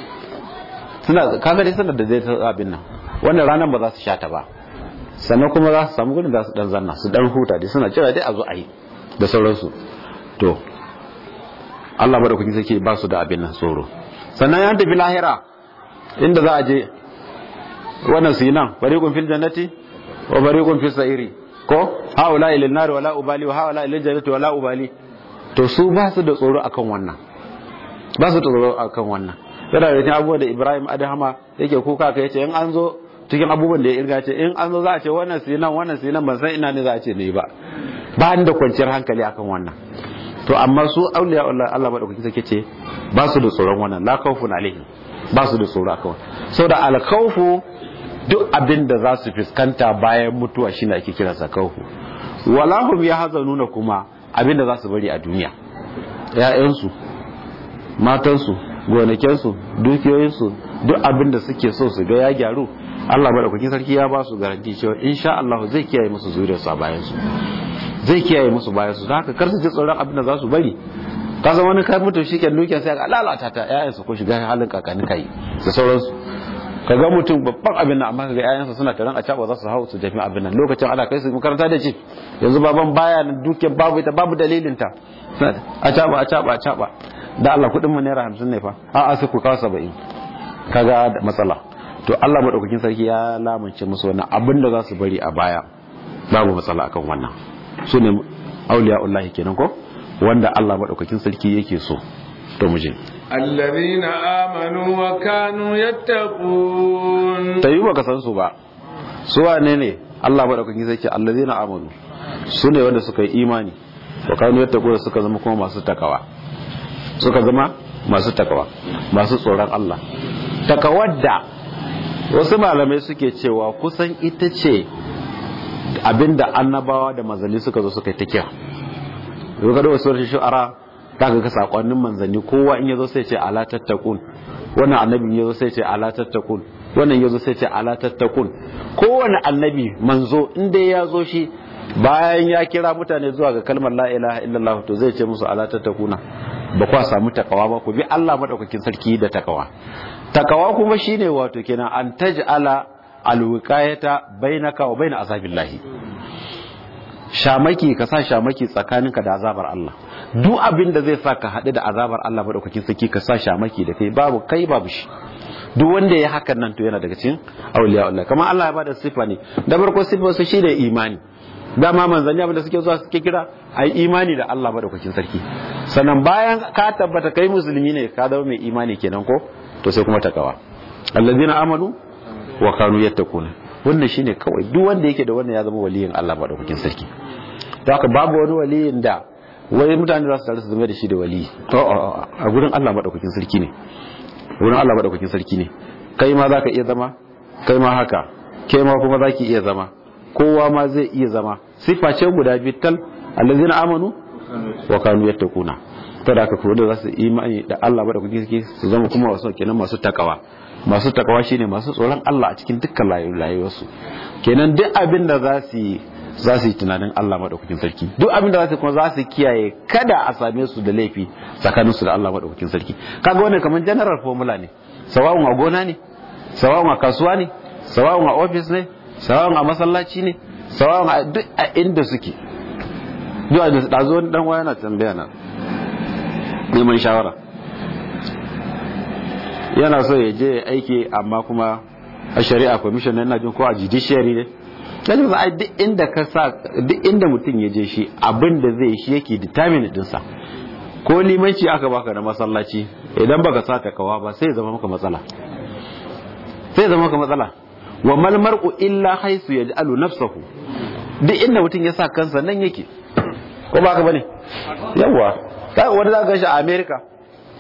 suna kaga dai suna da zai ta abin nan wannan ranar ba za su sha ta ba sannan kuma za su samu gudun da su dan zanna su dan huta dai suna jira dai a zo a yi da sauransu to Allah madaukakin sarki ba su da abin nan tsoro sannan ya tafi lahira inda za a je wannan su yi nan fariqun fil jannati wa fariqun fis sa'iri ko haula ilal nar wala ubali wa haula ilal jannati wala ubali to su ba su da tsoro akan wannan ba su da tsoro akan wannan yana da cikin abubuwan da Ibrahim Adahama yake kuka kai ce in an zo cikin abubuwan da ya irga ce in an zo za a ce wannan su nan wannan su nan ban san ina ne za a ce ne ba ba ni da kwanciyar hankali akan wannan to amma su auliya Allah Allah madaukakin sarki ce ba su da tsoron wannan la khawfun alaihim ba su da tsoro akan wannan saboda al khawfu duk abin da za su fuskanta bayan mutuwa shine ake kira sa khawfu wala hum yahzanuna kuma abin da za su bari a duniya ƴaƴansu matansu gonakinsu dukiyoyinsu duk abin da suke so su ga ya gyaru Allah madaukakin sarki ya ba su garanti cewa insha Allah zai kiyaye musu zuriyarsu a bayan su zai kiyaye musu bayan su haka kar su ji tsoron abin da za su bari ka san wani kai mutum shi ke dukiyar sai ga lalata ta ƴaƴansu ko shiga halin kakani kai da sauransu ka ga mutum babban abin nan amma ka ga ƴaƴansa suna taron a caba za su hau su tafi abin nan lokacin ana kai su makaranta da ce yanzu baban baya nan dukiyar babu ita babu dalilin ta a caba a caba a caba da Allah kudin mu naira hamsin ne fa a a sai ku kawo saba'in kaga da matsala to Allah madaukakin sarki ya lamunce musu wannan abin da za su bari a baya babu matsala akan wannan su ne auliya'ullahi kenan ko wanda Allah madaukakin sarki yake so to mu je الذين آمنوا وكانوا يتقون tayi baka san su ba su wane ne Allah madaukakin sarki allazina amanu su ne wanda suka yi imani wa kanu yattaquna suka zama kuma masu takawa suka zama masu takawa masu tsoron Allah takawar da wasu malamai suke cewa kusan ita ce abinda annabawa da manzanni suka zo suka yi ta kira yau kada wasu rashin shu'ara ta ga sakonnin manzanni kowa in yazo sai ce ala tattakun wannan annabi yazo sai ce ala tattakun wannan yazo sai ce ala tattakun kowane annabi manzo inda ya zo shi bayan ya kira mutane zuwa ga kalmar la ilaha illallah to zai ce musu ala tattakuna ba kwa samu takawa ba ku bi Allah madaukakin sarki da takawa takawa kuma shine wato kenan an taj'ala alwiqayata bainaka wa bain azabillahi shamaki ka sa shamaki tsakaninka da azabar Allah duk abin da zai sa ka haɗu da azabar Allah madaukakin sarki ka sa shamaki da kai babu kai babu shi duk wanda ya hakan nan to yana daga cikin auliya Allah kamar Allah ya bada sifa ne da farko sifar su shine imani dama manzanni abin da suke zuwa suke kira ai imani da Allah madaukakin sarki sannan bayan ka tabbata kai musulmi ne ka zama mai imani kenan ko to sai kuma takawa allazina amanu wa kanu yattaquna wannan shine kawai duk wanda yake da wannan ya zama waliyin Allah madaukakin sarki to haka babu wani waliyin da wai mutane za su tare su zama da shi da wali to a gurin Allah madaukakin sarki ne gurin Allah madaukakin sarki ne kai ma zaka iya zama kai ma haka kai ma kuma zaki iya zama kowa ma zai iya zama sifa ce guda biyu tal allazina amanu wa kanu yattaquna to da haka kuma da za su imani da Allah madaukakin sarki su zama kuma wasu kenan masu takawa masu takawa shine masu tsoron Allah a cikin dukkan rayuwarsu kenan duk abin da za su yi za su yi tunanin Allah maɗaukakin sarki duk abin da za su kuma za su kiyaye kada a same su da laifi tsakaninsu da Allah maɗaukakin sarki kaga wannan kamar general formula ne sawa'un a gona ne sawa'un a kasuwa ne sawa'un a office ne sawa'un a masallaci ne sawa'un a duk a inda suke duk a da zo dan waya na tambaya na neman shawara yana so ya je aiki amma kuma a shari'a commission yana jin ko a judiciary ne yanzu za a duk inda ka sa duk inda mutum ya je shi abin da zai shi yake determine dinsa ko limanci aka baka na masallaci idan baka sa takawa ba sai zama maka matsala sai zama maka matsala wa mal mar'u illa haisu yaj'alu nafsahu duk inda mutum ya sa kansa nan yake ko ba ka bane yawa kai wanda za ka shi a America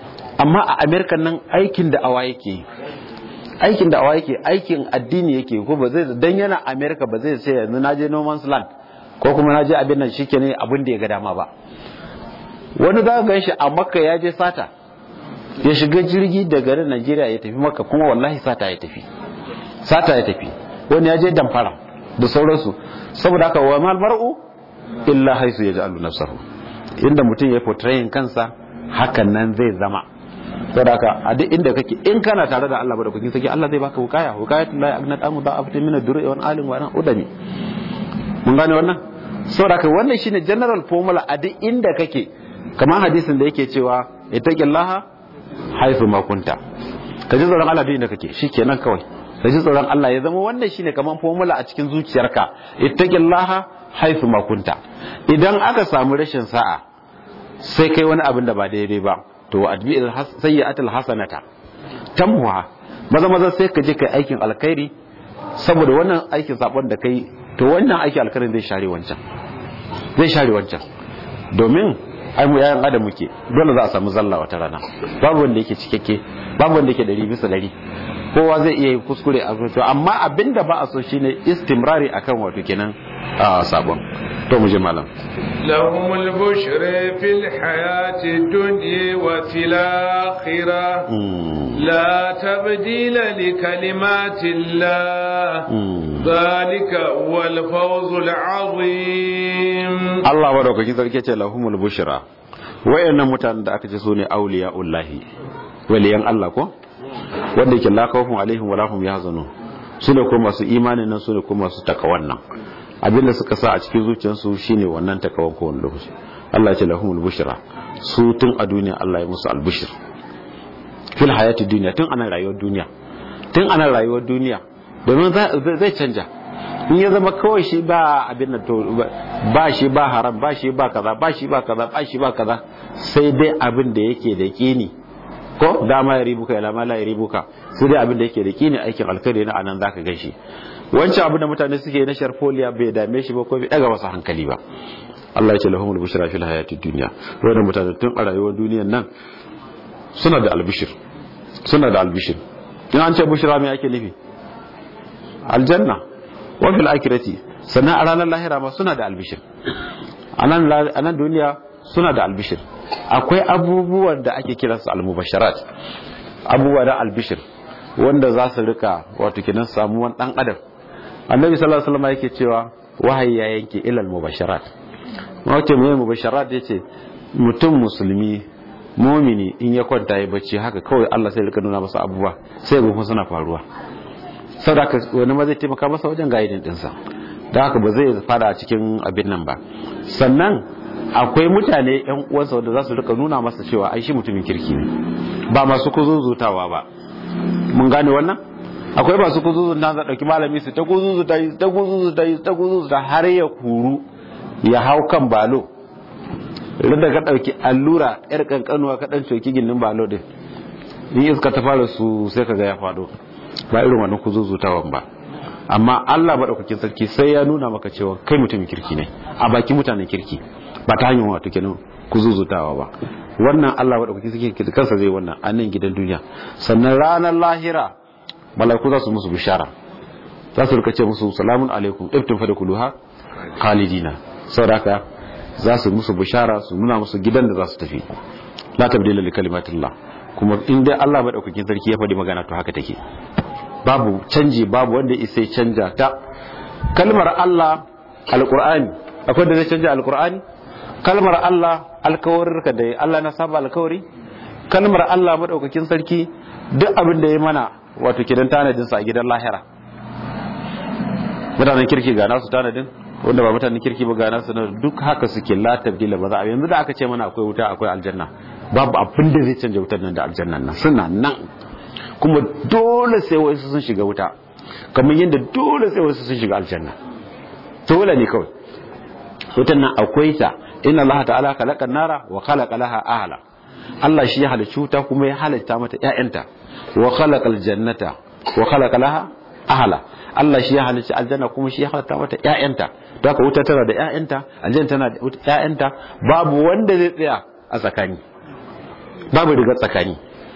amma a amerika nan aikin da awa yake aikin da awa yake aikin addini yake ko ba zai dan yana amerika ba zai sai yanzu na je no man's land ko kuma na je abin nan shike ne abin da ya ga dama ba wani za ka gan shi a makka ya je sata ya shiga jirgi daga garin najeriya ya tafi makka kuma wallahi sata ya tafi sata ya tafi wani ya je damfara da sauransu saboda haka wa mal mar'u illa haisu ya ja'alu nafsahu inda mutum ya portrayin kansa hakan nan zai zama saboda haka a duk inda kake in kana tare da Allah ba da kukin saki Allah zai baka hukaya hukayatul la agnat amu da afta min ad-durri wa alim wa udami mun gane wannan saboda haka wannan shine general formula a duk inda kake kamar hadisin da yake cewa ittaqillaha haifu ma kunta ka ji tsoron Allah duk inda kake shikenan kawai ka ji tsoron Allah ya zama wannan shine kamar formula a cikin zuciyarka ittaqillaha haifu ma kunta idan aka samu rashin sa'a sai kai wani abin da ba daidai ba to adbi'il sayyi'atul hasanata tamwa maza maza sai ka je kai aikin alkhairi saboda wannan aikin sabon da kai to wannan aikin alkhairin zai share wancan zai share wancan domin ai mu yayan adam muke dole za a samu zalla wata rana babu wanda yake cikakke babu wanda yake ɗari bisa ɗari kowa zai iya yin kuskure a to amma abinda ba a so shine istimrari akan wato kenan a sabon to mu je malam لهم البشر في الحياة الدنيا وفي الآخرة لا تبديل لكلمات الله ذلك هو الفوز العظيم Allah madaukaki sarki ce lahumul bushra wayannan mutanen da aka ce su ne auliyaullahi waliyan Allah ko wanda yake la khawfun alaihim wala hum yahzanun su ne ko masu imanin nan su ne ko masu takawan nan abinda suka sa a cikin zuciyarsu shine wannan takawan ko wanda lokaci Allah ya ce lahumul bushra su tun a duniya Allah ya musu albushir fil hayati duniya tun ana rayuwar duniya tun ana rayuwar duniya domin zai canja in ya zama kawai shi ba abin da to ba shi ba haram ba shi ba kaza ba shi ba kaza ba shi ba kaza sai dai abin da yake da kini ko dama ya ribuka ila ma la ya ribuka sai dai abin da yake da kini aikin alkhairi na anan zaka gan shi wancan abin da mutane suke na sharfoliya bai dame shi ba ko bai daga masa hankali ba Allah ya ce lahumul bushra fil hayatid dunya wannan mutane tun a rayuwar duniyar nan suna da albishir suna da albishir in an ce bushra me ake nufi aljanna wa fil akhirati sannan a ranar lahira ma suna da albishir a nan duniya suna da albishir akwai abubuwan da ake kiransu almubasharat abubuwa da albishir wanda za su rika wato kinan samuwan dan adam annabi sallallahu alaihi wasallam yake cewa wahayi ya yanke ilal mubasharat wato mai mubasharat yace mutum musulmi mumini in ya kwanta ya bacci haka kawai Allah sai rika nuna masa abubuwa sai ga suna faruwa saboda wani ma zai taimaka masa wajen gaidin dinsa da haka ba zai fara a cikin abin nan ba sannan akwai mutane yan uwansa wanda za su rika nuna masa cewa ai shi mutumin kirki ne ba masu kuzuzutawa ba mun gane wannan akwai masu kuzuzuta za dauki malami su ta kuzuzuta yi ta kuzuzuta yi ta kuzuzuta har ya kuru ya hau kan balo da ka dauki allura yar kankanuwa ka dan coki gindin balo din in iska ta fara su sai ka ga ya fado ba irin wannan kuzuzutawan ba amma Allah maɗaukakin sarki sai ya nuna maka cewa kai mutumin kirki ne a baki mutanen kirki ba ta hanyar wato kenan kuzuzutawa ba wannan Allah maɗaukakin sarki kansa zai wannan a nan gidan duniya sannan ranar lahira malaiku za su musu bishara za su rika ce musu salamun alaikum ibtin fa da kuluha khalidina saboda haka za su musu bishara su nuna musu gidan da za su tafi la tabdila li kalimatillah kuma in dai Allah maɗaukakin sarki ya faɗi magana to haka take babu canji babu wanda isa canja ta kalmar Allah alqur'ani akwai da zai canja alqur'ani kalmar Allah alkawarinka da Allah na saba alkawari kalmar Allah madaukakin sarki duk abin da ya mana wato kidan tanadin sa a gidan lahira mutanen kirki ga nasu tanadin wanda ba mutanen kirki ba ga nasu duk haka suke la tabdila ba za a yanzu da aka ce mana akwai wuta akwai aljanna babu abin da zai canja wutar nan da aljannan nan suna nan kuma dole sai wasu sun shiga wuta kamar yadda dole sai wasu sun shiga aljanna dole ne kawai wutan nan akwai ta inna Allah ta'ala khalaqa nara wa khalaqa laha ahla Allah shi ya halicci wuta kuma ya halitta mata ƴaƴanta wa khalaqa aljannata wa khalaqa laha ahla Allah shi ya halicci aljanna kuma shi ya halitta mata ƴaƴanta don haka wuta tana da ƴaƴanta aljanna tana da ƴaƴanta babu wanda zai tsaya a tsakani babu riga tsakani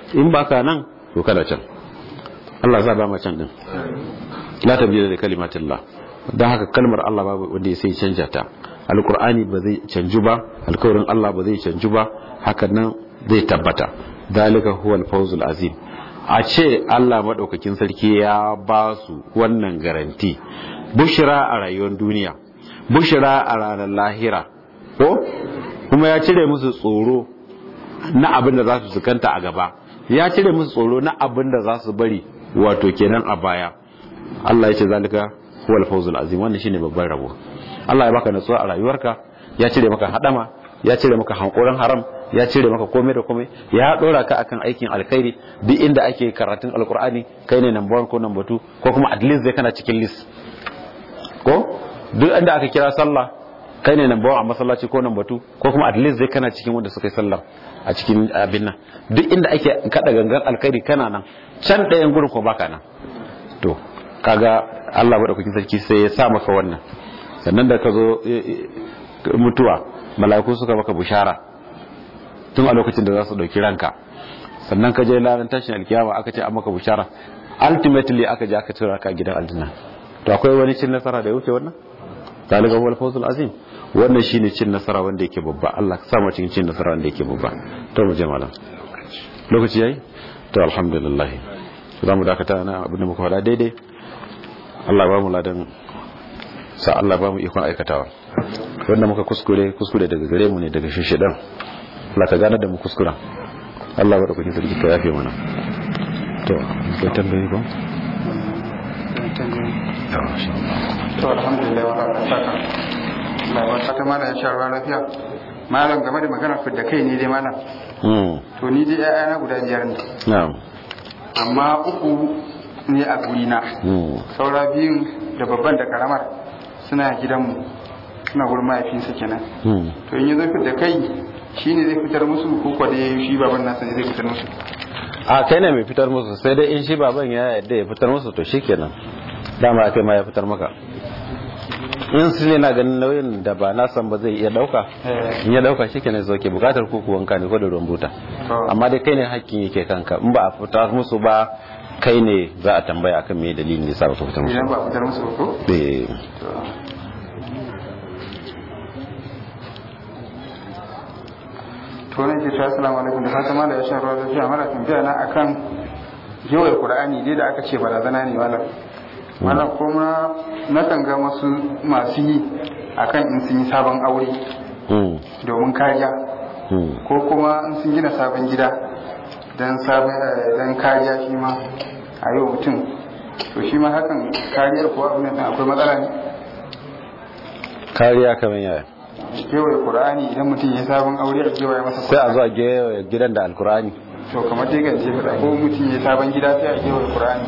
in baka nan to kada can Allah za ba mu can din la tabdila da kalimatillah dan haka kalmar Allah babu wanda sai canja ta alqur'ani ba zai canju ba alkawarin Allah ba zai canju ba hakan nan zai tabbata dalika huwal fawzul azim a ce Allah madaukakin sarki ya ba su wannan garanti bushira a rayuwar duniya bushira a ranar lahira ko kuma ya cire musu tsoro na abin da za su sukanta a gaba ya cire musu tsoro na abin da za su bari wato kenan a baya Allah ya ce zalika huwal fawzul azim wannan shine babban rabo Allah ya baka natsuwa a rayuwarka ya cire maka hadama ya cire maka hankoran haram ya cire maka komai da komai ya dora ka akan aikin alkhairi duk inda ake karatun alkur'ani kai ne number 1 ko number 2 ko kuma at least zai kana cikin list ko duk inda aka kira sallah kai ne number 1 a masallaci ko number 2 ko kuma at least zai kana cikin wanda suka yi sallah a cikin abin nan duk inda ake kada gangan alkhairi kana nan can ɗayan gurin ko baka nan to kaga Allah madaukakin sarki sai ya sa maka wannan sannan da ka zo mutuwa mala'iku suka maka bushara tun a lokacin da za su dauki ranka sannan ka je ranar tashin alkiyama aka ce an maka bushara ultimately aka je aka tura ka gidan aljanna to akwai wani cin nasara da ya wuce wannan zalika huwal fawzul azim wannan shine cin nasara wanda yake babba Allah ka sa mu cikin cin nasara wanda yake babba to mu je malam lokaci yayi to alhamdulillah za mu dakata na abin da muka faɗa daidai Allah ba mu ladan sa Allah ba mu ikon aikatawa wanda muka kuskure kuskure daga gare mu ne daga shishidan Allah ka gane da mu kuskura Allah bada kuɗin sarki ka yafe mana to kai tambayi ba to alhamdulillah wa rabbil saka Allah ba saka mana ya sha ruwa lafiya malam game da magana fidda kai ne dai malam to ni dai ƴaƴana guda biyar ne na'am amma uku ne a gurina saura biyun da babban da karamar suna gidanmu suna gurin mahaifinsa kenan to in yi zai fidda kai shi ne zai fitar musu ko kwa dai shi baban nasa ne zai fitar musu a kai ne mai fitar musu sai dai in shi baban ya yadda ya fitar musu to shi kenan dama kai ma ya fitar maka in su ne na ganin nauyin da ba na san ba zai iya dauka in ya dauka shi kenan sauke bukatar kuku wanka ne ko da ruwan buta amma dai kai ne hakkin yake kanka in ba a fitar musu ba kai ne za a tambaya akan me dalilin ne sa ba ka fitar musu idan ba a fitar musu ba ko eh to ne ke cewa assalamu alaikum da fatan mala ya sha ruwa lafiya mala tambaya na akan yawai qur'ani dai da aka ce barazana ne malam malam kuma na kan ga wasu masu yi akan in sun yi sabon aure mm domin kariya mm ko kuma in sun gina sabon gida don sabon don kariya shi ma a yau mutum to shi ma hakan kariyar kuwa abin nan akwai matsala ne kariya kamar yaya kewaye qur'ani idan mutum ya sabon aure a kewaye masa sai a zo a gewaye gidan da alkurani to kamar dai gance fada ko mutum ya sabon gida sai a kewaye qur'ani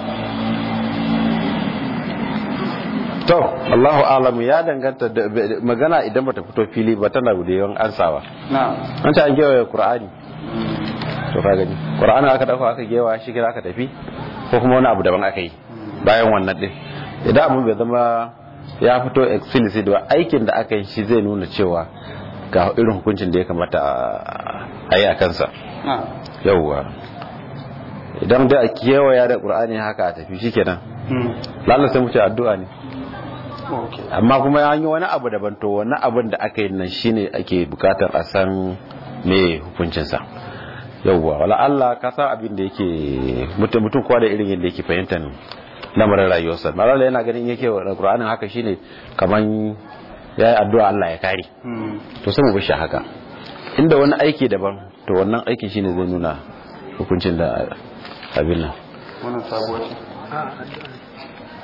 to Allahu alamu ya danganta da magana idan bata fito fili ba tana da yawan ansawa na an ta an gewaye qur'ani to ka gani qur'ani aka dauka aka gewa shi kira aka tafi ko kuma wani abu daban aka yi bayan wannan din idan abun bai zama ya fito explicit ba aikin da aka yi shi zai nuna cewa ga irin hukuncin da ya kamata a yi a kansa na yauwa idan da a kewaya da qur'ani haka a tafi shikenan hmm lalle sai mu ce addu'a ne okay amma kuma ya yi wani abu daban to wani abin da aka yi nan shine ake bukatar a san me hukuncinsa yauwa wala Allah ka san abin da yake mutum mutum kowa da irin yadda yake fahimtar lamarin rayuwarsa malala yana ganin yake wa Qur'anin haka shine kaman yayi addu'a Allah ya kare hmm to sai mu bishi haka inda wani aiki daban to wannan aikin shine zai nuna hukuncin da abin nan wannan sabuwa ce